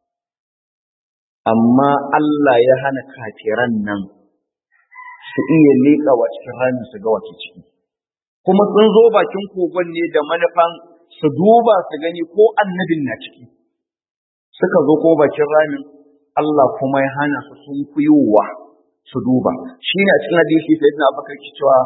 amma Allah ya hana kafiran nan su iya leƙa wa cikin ramin su ga wace ciki kuma sun zo bakin kogon ne da manufan su duba su gani ko annabin na ciki suka zo ko bakin ramin Allah kuma ya hana su sun kuyowa su duba shi ne a cikin hadisi sai na abakar ki cewa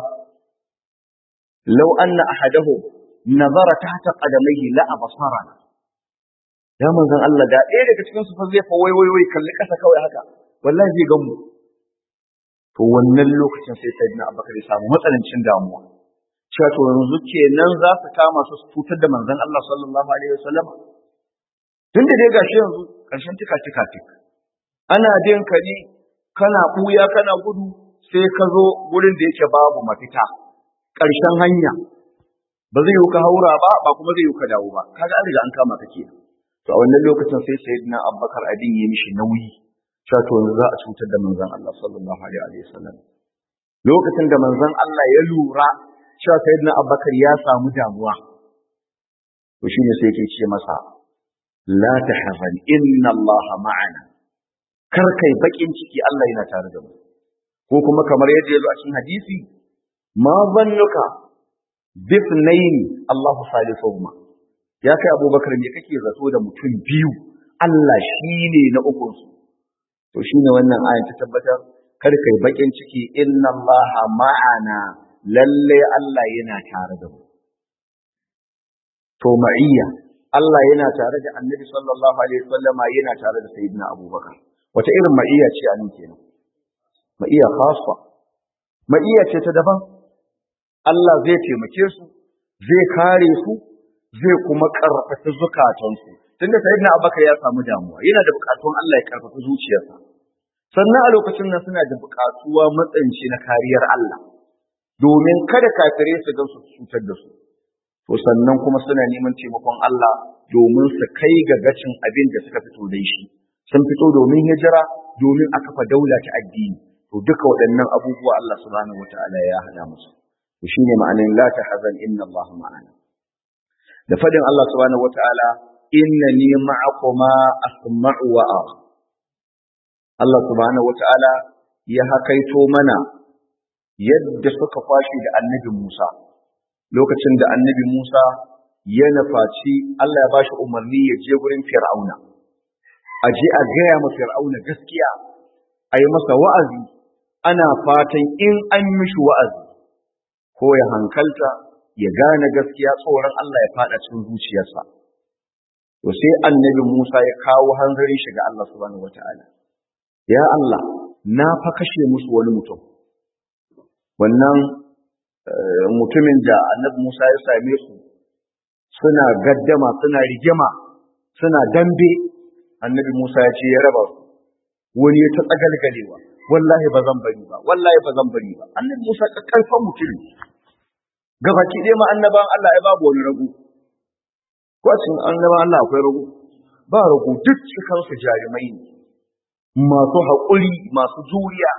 law anna ahadahu nazara tahta qadamaihi la absara ya manzon Allah da ɗaya daga cikin su fa zai fa wai wai wai kalli kasa kawai haka wallahi zai gan mu to wannan lokacin sai sayyidina abakar ya samu matsanancin damuwa cewa to yanzu kenan za su kama su su cutar da manzon Allah sallallahu alaihi wasallam tun da dai gashi yanzu ƙarshen tika tika tik ana bin ka ne kana ɓuya kana gudu sai ka zo gurin da yake babu mafita ƙarshen hanya ba zai yi ka haura ba ba kuma zai yi ka dawo ba kaga an riga an kama ka kenan to a wannan lokacin sai sayyidina abubakar abin ya mishi nauyi cewa to yanzu za a cutar da manzon Allah sallallahu alaihi wasallam lokacin da manzon Allah ya lura cewa sayyidina abubakar ya samu damuwa to shine sai yake ce masa la tahzan inna Allah ma'ana kar kai bakin ciki Allah yana tare da mu ko kuma kamar yadda yazo a cikin hadisi ma zannuka bithnayn Allah salisuhuma ya kai Abubakar me kake zato da mutum biyu Allah shine na ukun su to shine wannan ayan ta tabbatar kar kai bakin ciki inna Allah ma'ana lalle Allah yana tare da mu to ma'iyya Allah yana tare da Annabi sallallahu alaihi wasallama yana tare da Sayyidina Abubakar wata irin ma'iyya ce a nan kenan ma'iyya khassa ma'iyya ce ta daban Allah zai taimake su zai kare su zai kuma karfafa zukatansu tunda sayyidina Abubakar ya samu damuwa yana da bukatun Allah ya karfafa zuciyarsa sannan a lokacin nan suna da bukatuwa matsanci na kariyar Allah domin kada kafirai su ga su cutar da su to sannan kuma suna neman taimakon Allah domin su kai ga gacin abin da suka fito da shi sun fito domin hijira domin a kafa daula ta addini to duka waɗannan abubuwa Allah subhanahu wataala ya hada musu to shine ma'anin la tahzan inna Allah ma'ana da fadin Allah subhanahu wataala innani ma'akuma asma'u wa ara Allah subhanahu wataala ya hakaito mana yadda suka kwashi da annabi Musa lokacin da annabi Musa ya nafaci Allah ya bashi umarni ya je gurin Fir'auna a je a gaya ma fir'auna gaskiya a yi masa wa'azi ana fatan in an mishi wa'azi ko ya hankalta ya gane gaskiya tsoron Allah ya fada cikin zuciyarsa to sai annabi Musa ya kawo hanzarin shi ga Allah subhanahu wata'ala ya Allah na fa kashe musu wani mutum wannan mutumin da annabi Musa ya same su suna gaddama suna rigima suna dambe annabi Musa ya ce ya raba su wani ya ta tsagalgalewa wallahi ba zan bari ba wallahi ba zan bari ba annabi Musa karfan mutum gabaki ɗaya ma annaban Allah ya babu wani rago ko a cikin annaban Allah akwai rago ba rago duk cikin su jarumai ne masu haƙuri masu juriya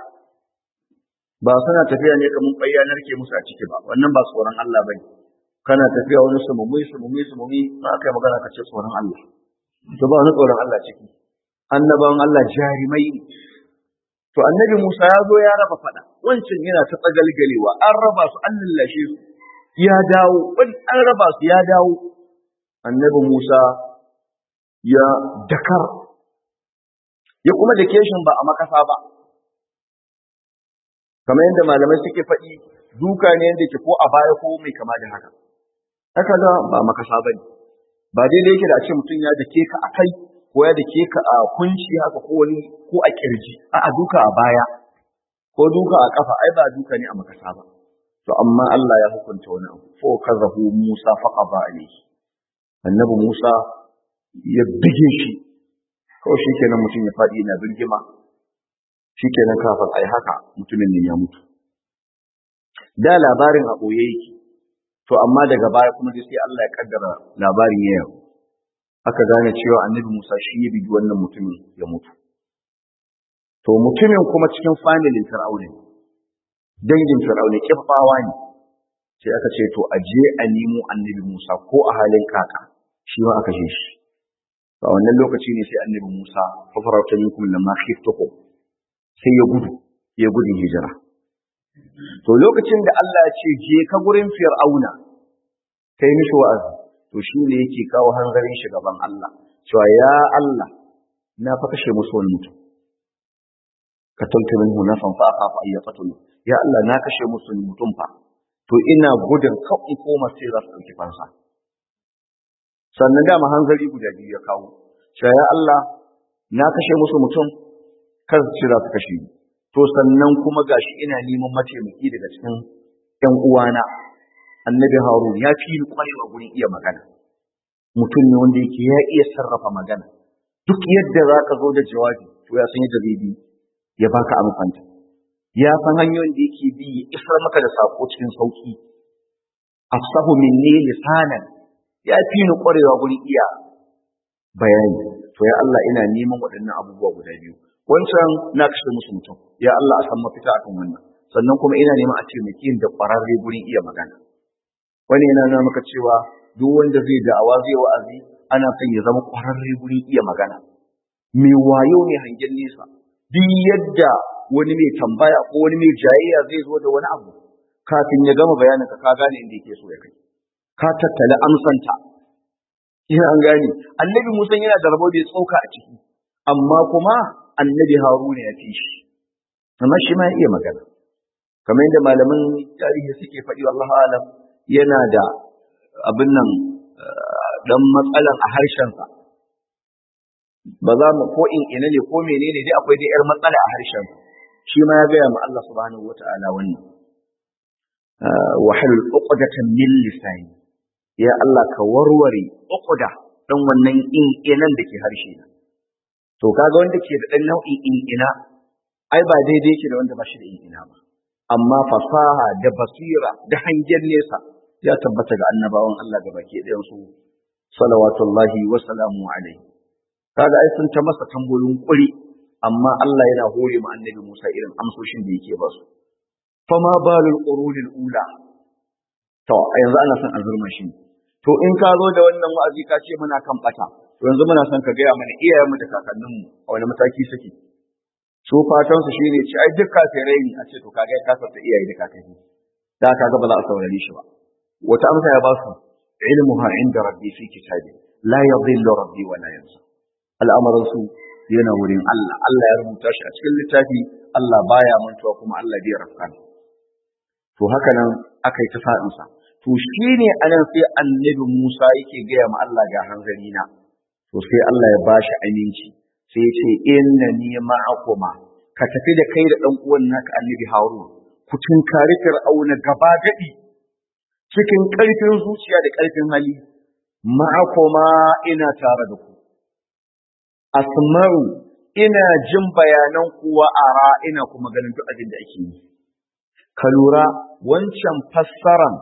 ba suna tafiya ne kamar bayyanar ke musu a ciki ba wannan ba tsoron Allah bane kana tafiya wani sumumi sumumi sumumi ba kai magana ka ce tsoron Allah to ba wani tsoron Allah ciki annabawan Allah jarimai ne to annabi Musa ya zo ya raba fada wancan yana ta tsagalgalewa an raba su an lallashe su ya dawo wani an raba su ya dawo annabi Musa ya dakar ya kuma da keshin ba a makasa ba kamar yadda malamai suke faɗi duka ne yadda ke ko a baya ko mai kama da haka haka da ba makasa ba ne ba daidai yake da a ce mutum ya dake ka a kai ko ya dake ka a kunci haka ko wani ko a kirji a a duka a baya ko duka a kafa ai ba duka ne a makasa ba to amma Allah ya hukunta wani abu fa kazahu Musa fa qaba alayhi annabi Musa ya bige shi kawai shi kenan mutum ya faɗi yana birgima shi kenan kafin a yi haka mutumin ne ya mutu da labarin a ɓoye yake to amma daga baya kuma dai sai Allah ya kaddara labarin ya yau aka gane cewa annabi Musa shi ya bigi wannan mutumin ya mutu to mutumin kuma cikin familin Fir'auna dangin Fir'auna kifawa ne sai aka ce to a je a nemo annabi Musa ko a halin kaka shi ma aka je shi a wannan lokaci ne sai annabi Musa fa farauta minkum lamma khiftukum sai ya gudu ya gudun hijira to lokacin da Allah ya ce je ka gurin Fir'auna kai mishi wa'azi to shi ne yake kawo hanzarin shi gaban Allah cewa ya Allah na fa kashe musu wani mutum ka tauke minhu nafan fa afa ay yaqtulu ya Allah na kashe musu wani mutum fa to ina gudun kan in koma sai za su dauki fansa sannan dama hanzari guda biyu ya kawo cewa ya Allah na kashe musu mutum kar su ce za su kashe ni to sannan kuma gashi ina neman mataimaki daga cikin ƴan uwana annabi harun ya fi ni kwarewa gurin iya magana mutum ne wanda yake ya iya sarrafa magana duk yadda za ka zo da jawabi to ya san yadda zai bi ya baka amfanta ya san hanyoyin da yake bi ya isar maka da sako cikin sauki afsahu minni lisanan ya fi ni kwarewa gurin iya bayani to ya Allah ina neman waɗannan abubuwa guda biyu wancan na kashe musu mutum ya Allah a san mafita akan wannan sannan kuma ina neman a taimake da ƙwararre gurin iya magana wani yana nuna maka cewa duk wanda zai da'awa zai wa'azi ana son ya zama ƙwararre gurin iya magana mai wayo mai hangen nesa duk yadda wani mai tambaya ko wani mai jayayya zai zo da wani abu kafin ya gama bayanin ka ka gane inda yake so ya kai ka tattala amsanta ina an gane annabi musa yana da rabo bai tsoka a ciki amma kuma annabi haruna ya fi shi amma shi ma ya iya magana kamar yadda malaman tarihi suke faɗi Allah alam yana da abin nan dan matsalan a harshensa ba za mu ko in ina ne ko menene dai akwai dai yar matsala a harshen shi ma ya gaya ma Allah subhanahu wata'ala wannan wahalul uqdatan min lisani ya Allah ka warware uqda dan wannan in inan da ke harshe na to kaga wanda ke da dan nau'in in ina ai ba daidai yake da wanda ba shi da in ina ba amma fasaha da basira da hangen nesa ya tabbata ga annabawan Allah ga baki ɗayan su salawatullahi wa salamu alaihi kaga ai sun ta masa tambayoyin kuri amma Allah yana hore mu annabi Musa irin amsoshin da yake ba su fama balul qurunil ula to yanzu ana son azurma shi to in ka zo da wannan wa'azi ka ce muna kan bata to yanzu muna son ka gaya mana iyayenmu da kakanninmu a wani mataki suke su fatan su shine ci ai duk kafirai ne a ce to kaga ka sassa iyaye da kakanni da kaga ba za a saurare shi ba wata amsa ya ba su ilmuha inda rabbi fi kitabi la yadhillu rabbi wa la yansa al'amarin su yana wurin Allah Allah ya rubuta shi a cikin littafi Allah baya mantuwa kuma Allah bai rafka to haka nan aka yi ta sa'in sa to shine anan sai annabi Musa yake gaya ma Allah ga hanzari na to sai Allah ya bashi aminci sai ce inna ni ma'akuma ka tafi da kai da dan uwan naka annabi Harun ku tunkari Fir'auna gaba gadi cikin ƙarfin zuciya da ƙarfin hali ma'akuma ina tare da ku asma'u ina jin bayanan kuwa ara ina kuma ganin duk abin da ake yi ka lura wancan fassaran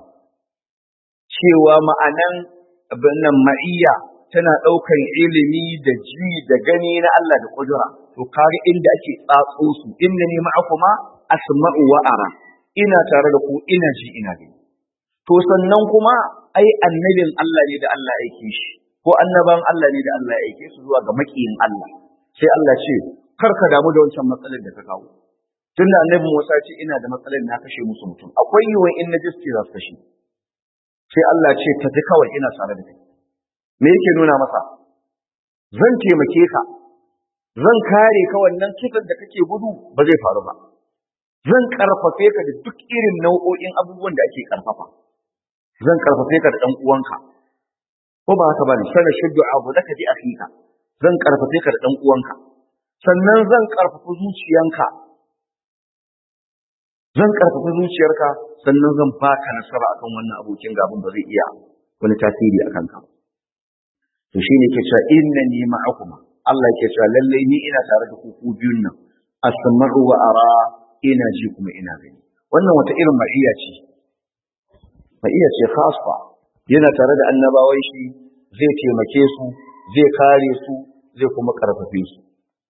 cewa ma'anan abin nan ma'iyya tana ɗaukar ilimi da ji da gani na Allah da ƙudura to kare inda ake tsatso su inda ne ma'akuma asma'u wa ara ina tare da ku ina ji ina gani to sannan kuma ai annabin Allah ne da Allah ya aike shi ko annaban Allah ne da Allah ya aike su zuwa ga makiyin Allah sai Allah ce kar ka damu da wancan matsalar da ka kawo tunda annabi Musa ce ina da matsalar na kashe musu mutum akwai yiwuwar in na jiske za su kashe sai Allah ce tafi kawai ina tare da kai me yake nuna masa zan taimake ka zan kare ka wannan kitan da kake gudu ba zai faru ba zan karfafe ka da duk irin nau'o'in abubuwan da ake karfafa zan karfafe ka da ɗan uwanka ko ba haka bane sana shuddu abu da ka ji akhika zan karfafe ka da ɗan uwanka sannan zan karfafa zuciyanka zan karfafa zuciyarka sannan zan baka nasara akan wannan abokin gaban ba zai iya wani tasiri akan ka to shine yake cewa innani ma'akuma Allah yake cewa lalle ni ina tare da ku ku biyun nan asma'u wa ara ina ji kuma ina gani wannan wata irin ma'iya ce ma'iya ce khasfa yana tare da annabawan shi zai taimake su zai kare su zai kuma karfafe su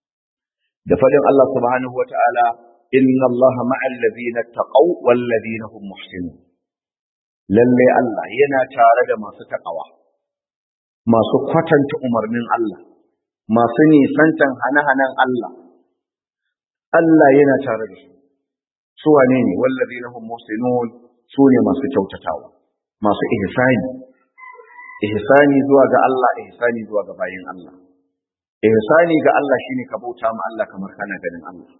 da fadin Allah subhanahu wa ta'ala inna Allah ma'al ladina taqaw wal ladina hum muhsinun lalle Allah yana tare da masu takawa masu kwatanta umarnin Allah masu nisantan hane-hanen Allah Allah yana tare da su su wane ne wal ladina hum muhsinun su ne masu kyautatawa masu ihsani ihsani zuwa ga Allah ihsani zuwa ga bayin Allah ihsani ga Allah shine ka bauta ma Allah kamar kana ganin Allah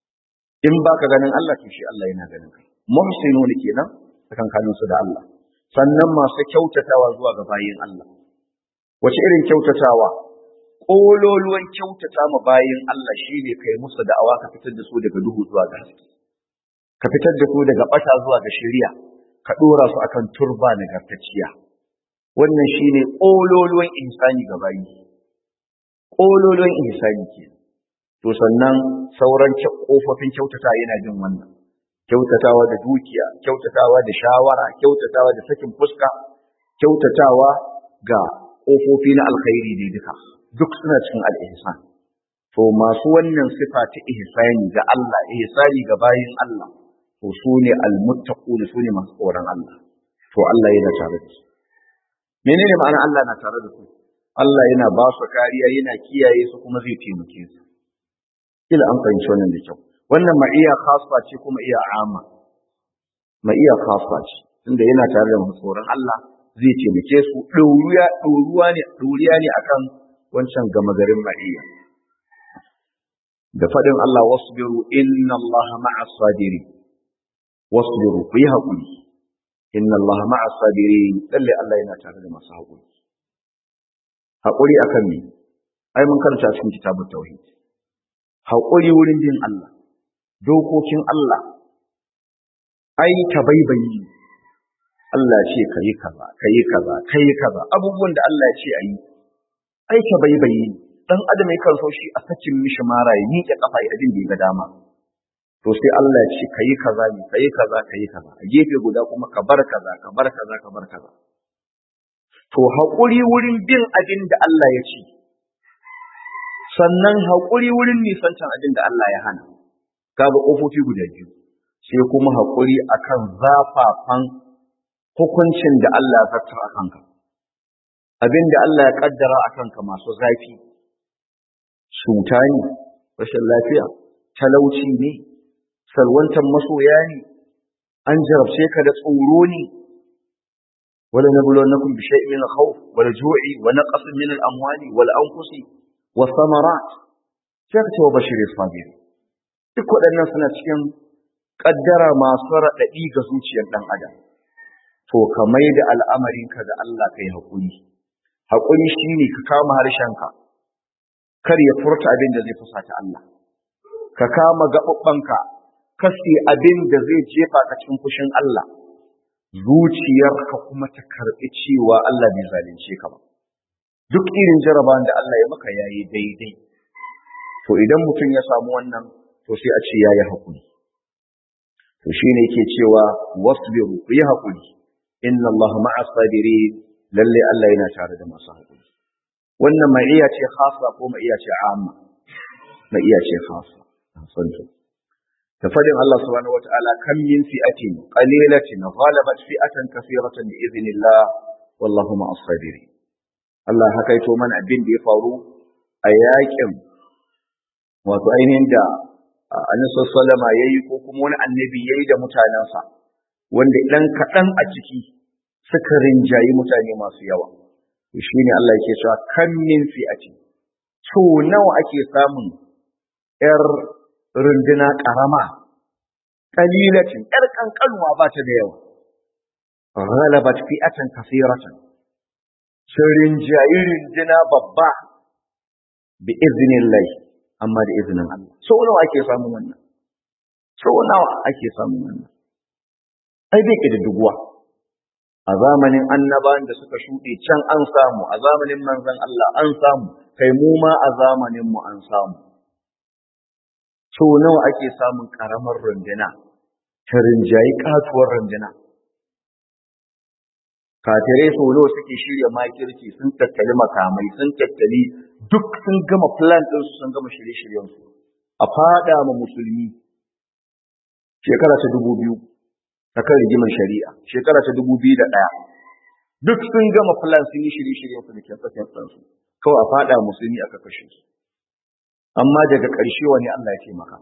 in baka ganin Allah to shi Allah yana ganin ka muhsinun kenan tsakankanin su da Allah sannan masu kyautatawa zuwa ga bayin Allah wace irin kyautatawa kololuwan kyautata ma bayin Allah shine kai musu da'awa ka fitar da su daga duhu zuwa ga haske ka fitar da su daga bata zuwa ga shari'a ka dora su akan turba nagartacciya wannan shine kololuwan insani ga bayi kololuwan insani ke to sannan sauran kofofin kyautata yana jin wannan kyautatawa da dukiya kyautatawa da shawara kyautatawa da sakin fuska kyautatawa ga kofofi na alkhairi ne duka duk suna cikin al-ihsan to masu wannan sifa ta ihsani ga Allah ihsani ga bayin Allah to su ne al-muttaquna su ne masu tsoron Allah to Allah yana tare da su menene ma'ana Allah na tare da su Allah yana ba su kariya yana kiyaye su kuma zai taimake su kila an fahimci wannan da kyau wannan ma'iya khassa ce kuma iya amma ma'iya khassa ce tunda yana tare da masu tsoron Allah zai taimake su ɗoruwa ɗoruwa ne ɗoriya ne akan wancan gama garin ma'iya da faɗin Allah wasbiru inna Allah ma'a sabiri wasbiru ku yi haƙuri inna Allah ma'a sabiri lalle Allah yana tare da masu haƙuri haƙuri akan me ai mun karanta cikin kitabut tauhid haƙuri wurin bin Allah dokokin Allah ai tabaibayi Allah ce kayi kaza kayi kaza kayi kaza abubuwan da Allah ya ce ayi ai tabaibayi dan adam yakan so shi a sakin mishi mara ya miƙe kafa ya abin da ya ga dama to sai Allah ya ce kayi kaza ne kayi kaza kayi kaza a gefe guda kuma ka bar kaza ka bar kaza ka bar kaza to haƙuri wurin bin abin da Allah ya ce sannan haƙuri wurin nisancan abin da Allah ya hana kaga ƙofofi guda biyu sai kuma haƙuri akan zafafan hukuncin da Allah ya zartar a kanka abin da Allah ya kaddara a kanka masu zafi cuta ne rashin lafiya talauci ne salwantar masoya ne an jarabce ka da tsoro ne wala nabluwannakum bi shay'in min al-khawf wal ju'i wa naqsin min al-amwali wal anfusi was samarat sai ka ce wa bashiri sabir duk waɗannan suna cikin kaddara masu raɗaɗi ga zuciyar ɗan adam to ka mai da al'amarinka ga Allah kai haƙuri haƙuri shine ka kama harshenka kar ya furta abin da zai fusata Allah ka kama gaɓaɓɓanka kasi abin da zai jefa ka cikin fushin Allah zuciyarka kuma ta karɓi cewa Allah bai zalunce ka ba duk irin jarabawan da Allah ya maka yayi daidai to idan mutum ya samu wannan to sai a ce yayi haƙuri to shine yake cewa wasbiru ku yi haƙuri inna Allah ma'a sabirin lalle Allah yana tare da masu haƙuri wannan ma'iya ce khassa ko ma'iya ce amma ma'iya ce khassa santo da fadin Allah subhanahu wataala kam min fi'atin qalilatin ghalabat fi'atan kathiratan bi idhnillah wallahu ma'as sabirin Allah haka yato mana abin da ya faru a yakin wato ainihin da Annabi sallama yayi ko kuma wani annabi yayi da mutanensa wanda dan kaɗan a ciki suka rinjayi mutane masu yawa shi ne Allah yake cewa kan min fi'ati so nawa ake samun yar runduna karama kalilatin yar kankanwa ba ta da yawa ghalabat fi'atan kathiratan sun rinjayi runduna babba bi iznillah amma da izinin Allah so nawa ake samun wannan so nawa ake samun wannan ai bai da duguwa a zamanin annabawan da suka shuɗe can an samu a zamanin manzon Allah an samu kai mu ma a zamanin mu an samu so nawa ake samun karamar runduna ta rinjayi katuwar runduna kafirai sau nawa suke shirya makirci sun tattali makamai sun tattali duk sun gama plan ɗinsu sun gama shirye-shiryensu a fada ma musulmi shekara ta dubu biyu ta kan rigimar shari'a shekara ta dubu biyu da ɗaya duk sun gama plan sun yi shirye-shiryensu da kyansa-kyansansu kawai a fada musulmi aka kashe su amma daga ƙarshe wani Allah ya ce maka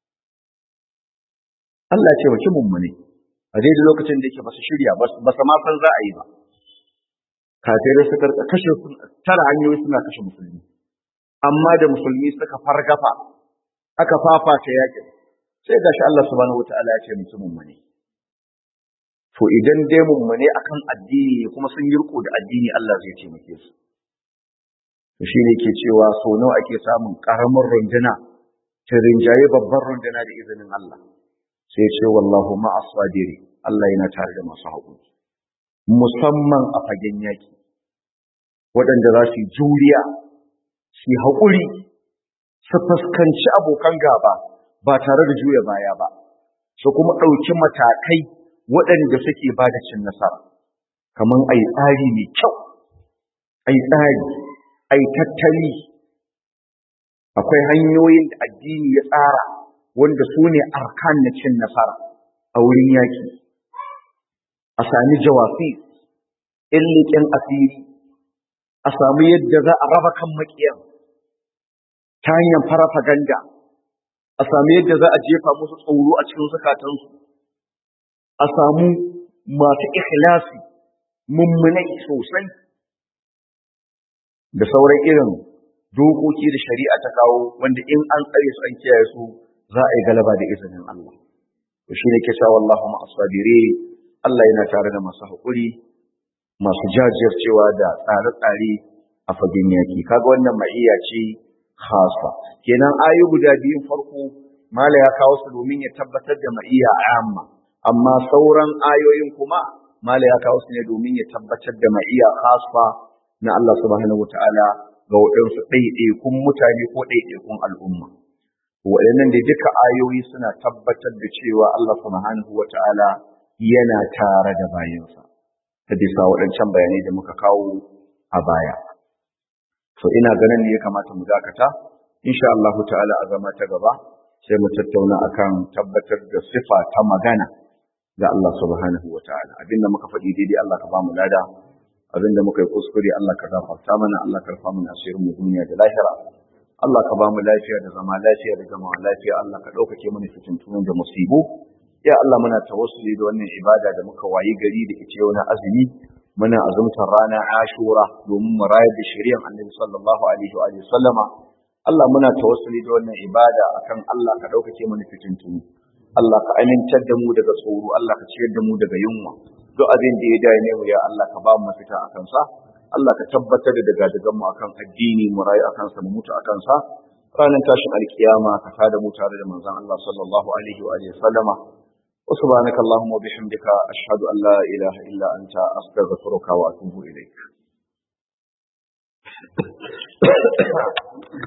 Allah ya ce wa mummune a daidai lokacin da yake ba su shirya ba su ma san za a yi ba kafirai suka kashe tara hanyoyi suna kashe musulmi amma da musulmi suka fargafa aka fafata yakin sai gashi Allah subhanahu wataala ya ce musu mummune to idan dai mummune akan addini kuma sun yi riko da addini Allah zai taimake su to shine ke cewa so nawa ake samun karamar runduna ta rinjaye babbar runduna da izinin Allah sai ce wallahu ma'as sabiri Allah yana tare da masu haƙuri musamman a fagen yaki waɗanda za su yi juriya su yi haƙuri su fuskanci abokan gaba ba tare da juya baya ba su kuma ɗauki matakai waɗanda suke ba da cin nasara kamar a yi tsari mai kyau a yi tsari a yi tattali akwai hanyoyin da addini ya tsara wanda su ne arkan na cin nasara a wurin yaƙi a sami jawafi illiƙin asiri a samu yadda za a raba kan maƙiyar ta hanyar farafaganda a samu yadda za a jefa musu tsoro a cikin zukatansu a samu masu ikhlasi mummunai sosai da sauran irin dokoki da shari'a ta kawo wanda in an tsare su an kiyaye su za a yi galaba da izinin Allah to shi ne ke cewa wallahu ma asabire Allah yana tare da masu haƙuri masu jajircewa da tsare-tsare a fagen yaki kaga wannan ma'iyya ce khasa kenan ayu guda biyun farko mala ya kawo su domin ya tabbatar da ma'iyya amma amma sauran ayoyin kuma mala ya kawo su ne domin ya tabbatar da ma'iyya khasa na Allah subhanahu wataala ga waɗansu ɗaiɗaikun mutane ko ɗaiɗaikun al'umma waɗannan da duka ayoyi suna tabbatar da cewa Allah subhanahu wataala yana tare da bayansa ta bisa waɗancan bayanai da muka kawo a baya so ina ganin ne ya kamata mu dakata insha Allah ta'ala a zama ta gaba sai mu tattauna akan tabbatar da sifa ta magana ga Allah subhanahu wa ta'ala abinda muka faɗi daidai Allah ka ba mu lada abinda muka yi kuskure Allah ka gafarta mana Allah ka rufa mana asirin mu duniya da lahira Allah ka ba mu lafiya da zama lafiya da zama lafiya Allah ka ɗaukake mana fitintunan da musibu ya Allah muna tawassuli da wannan ibada da muka wayi gari da ita yau na azumi muna azumtar rana ashura domin mu rayar da shari'ar annabi sallallahu alaihi wa sallama Allah muna tawassuli da wannan ibada akan Allah ka ɗaukake mana fitintunu Allah ka amintar da mu daga tsoro Allah ka ciyar da mu daga yunwa duk abin da ya dame mu ya Allah ka ba mu mafita akan sa Allah ka tabbatar da daga daga mu akan addini mu rayu akan sa mu mutu akan sa ranar tashin alkiyama ka tada mu tare da manzon Allah sallallahu alaihi wa sallama وسبحانك اللهم وبحمدك أشهد أن لا إله إلا أنت أستغفرك وأتوب إليك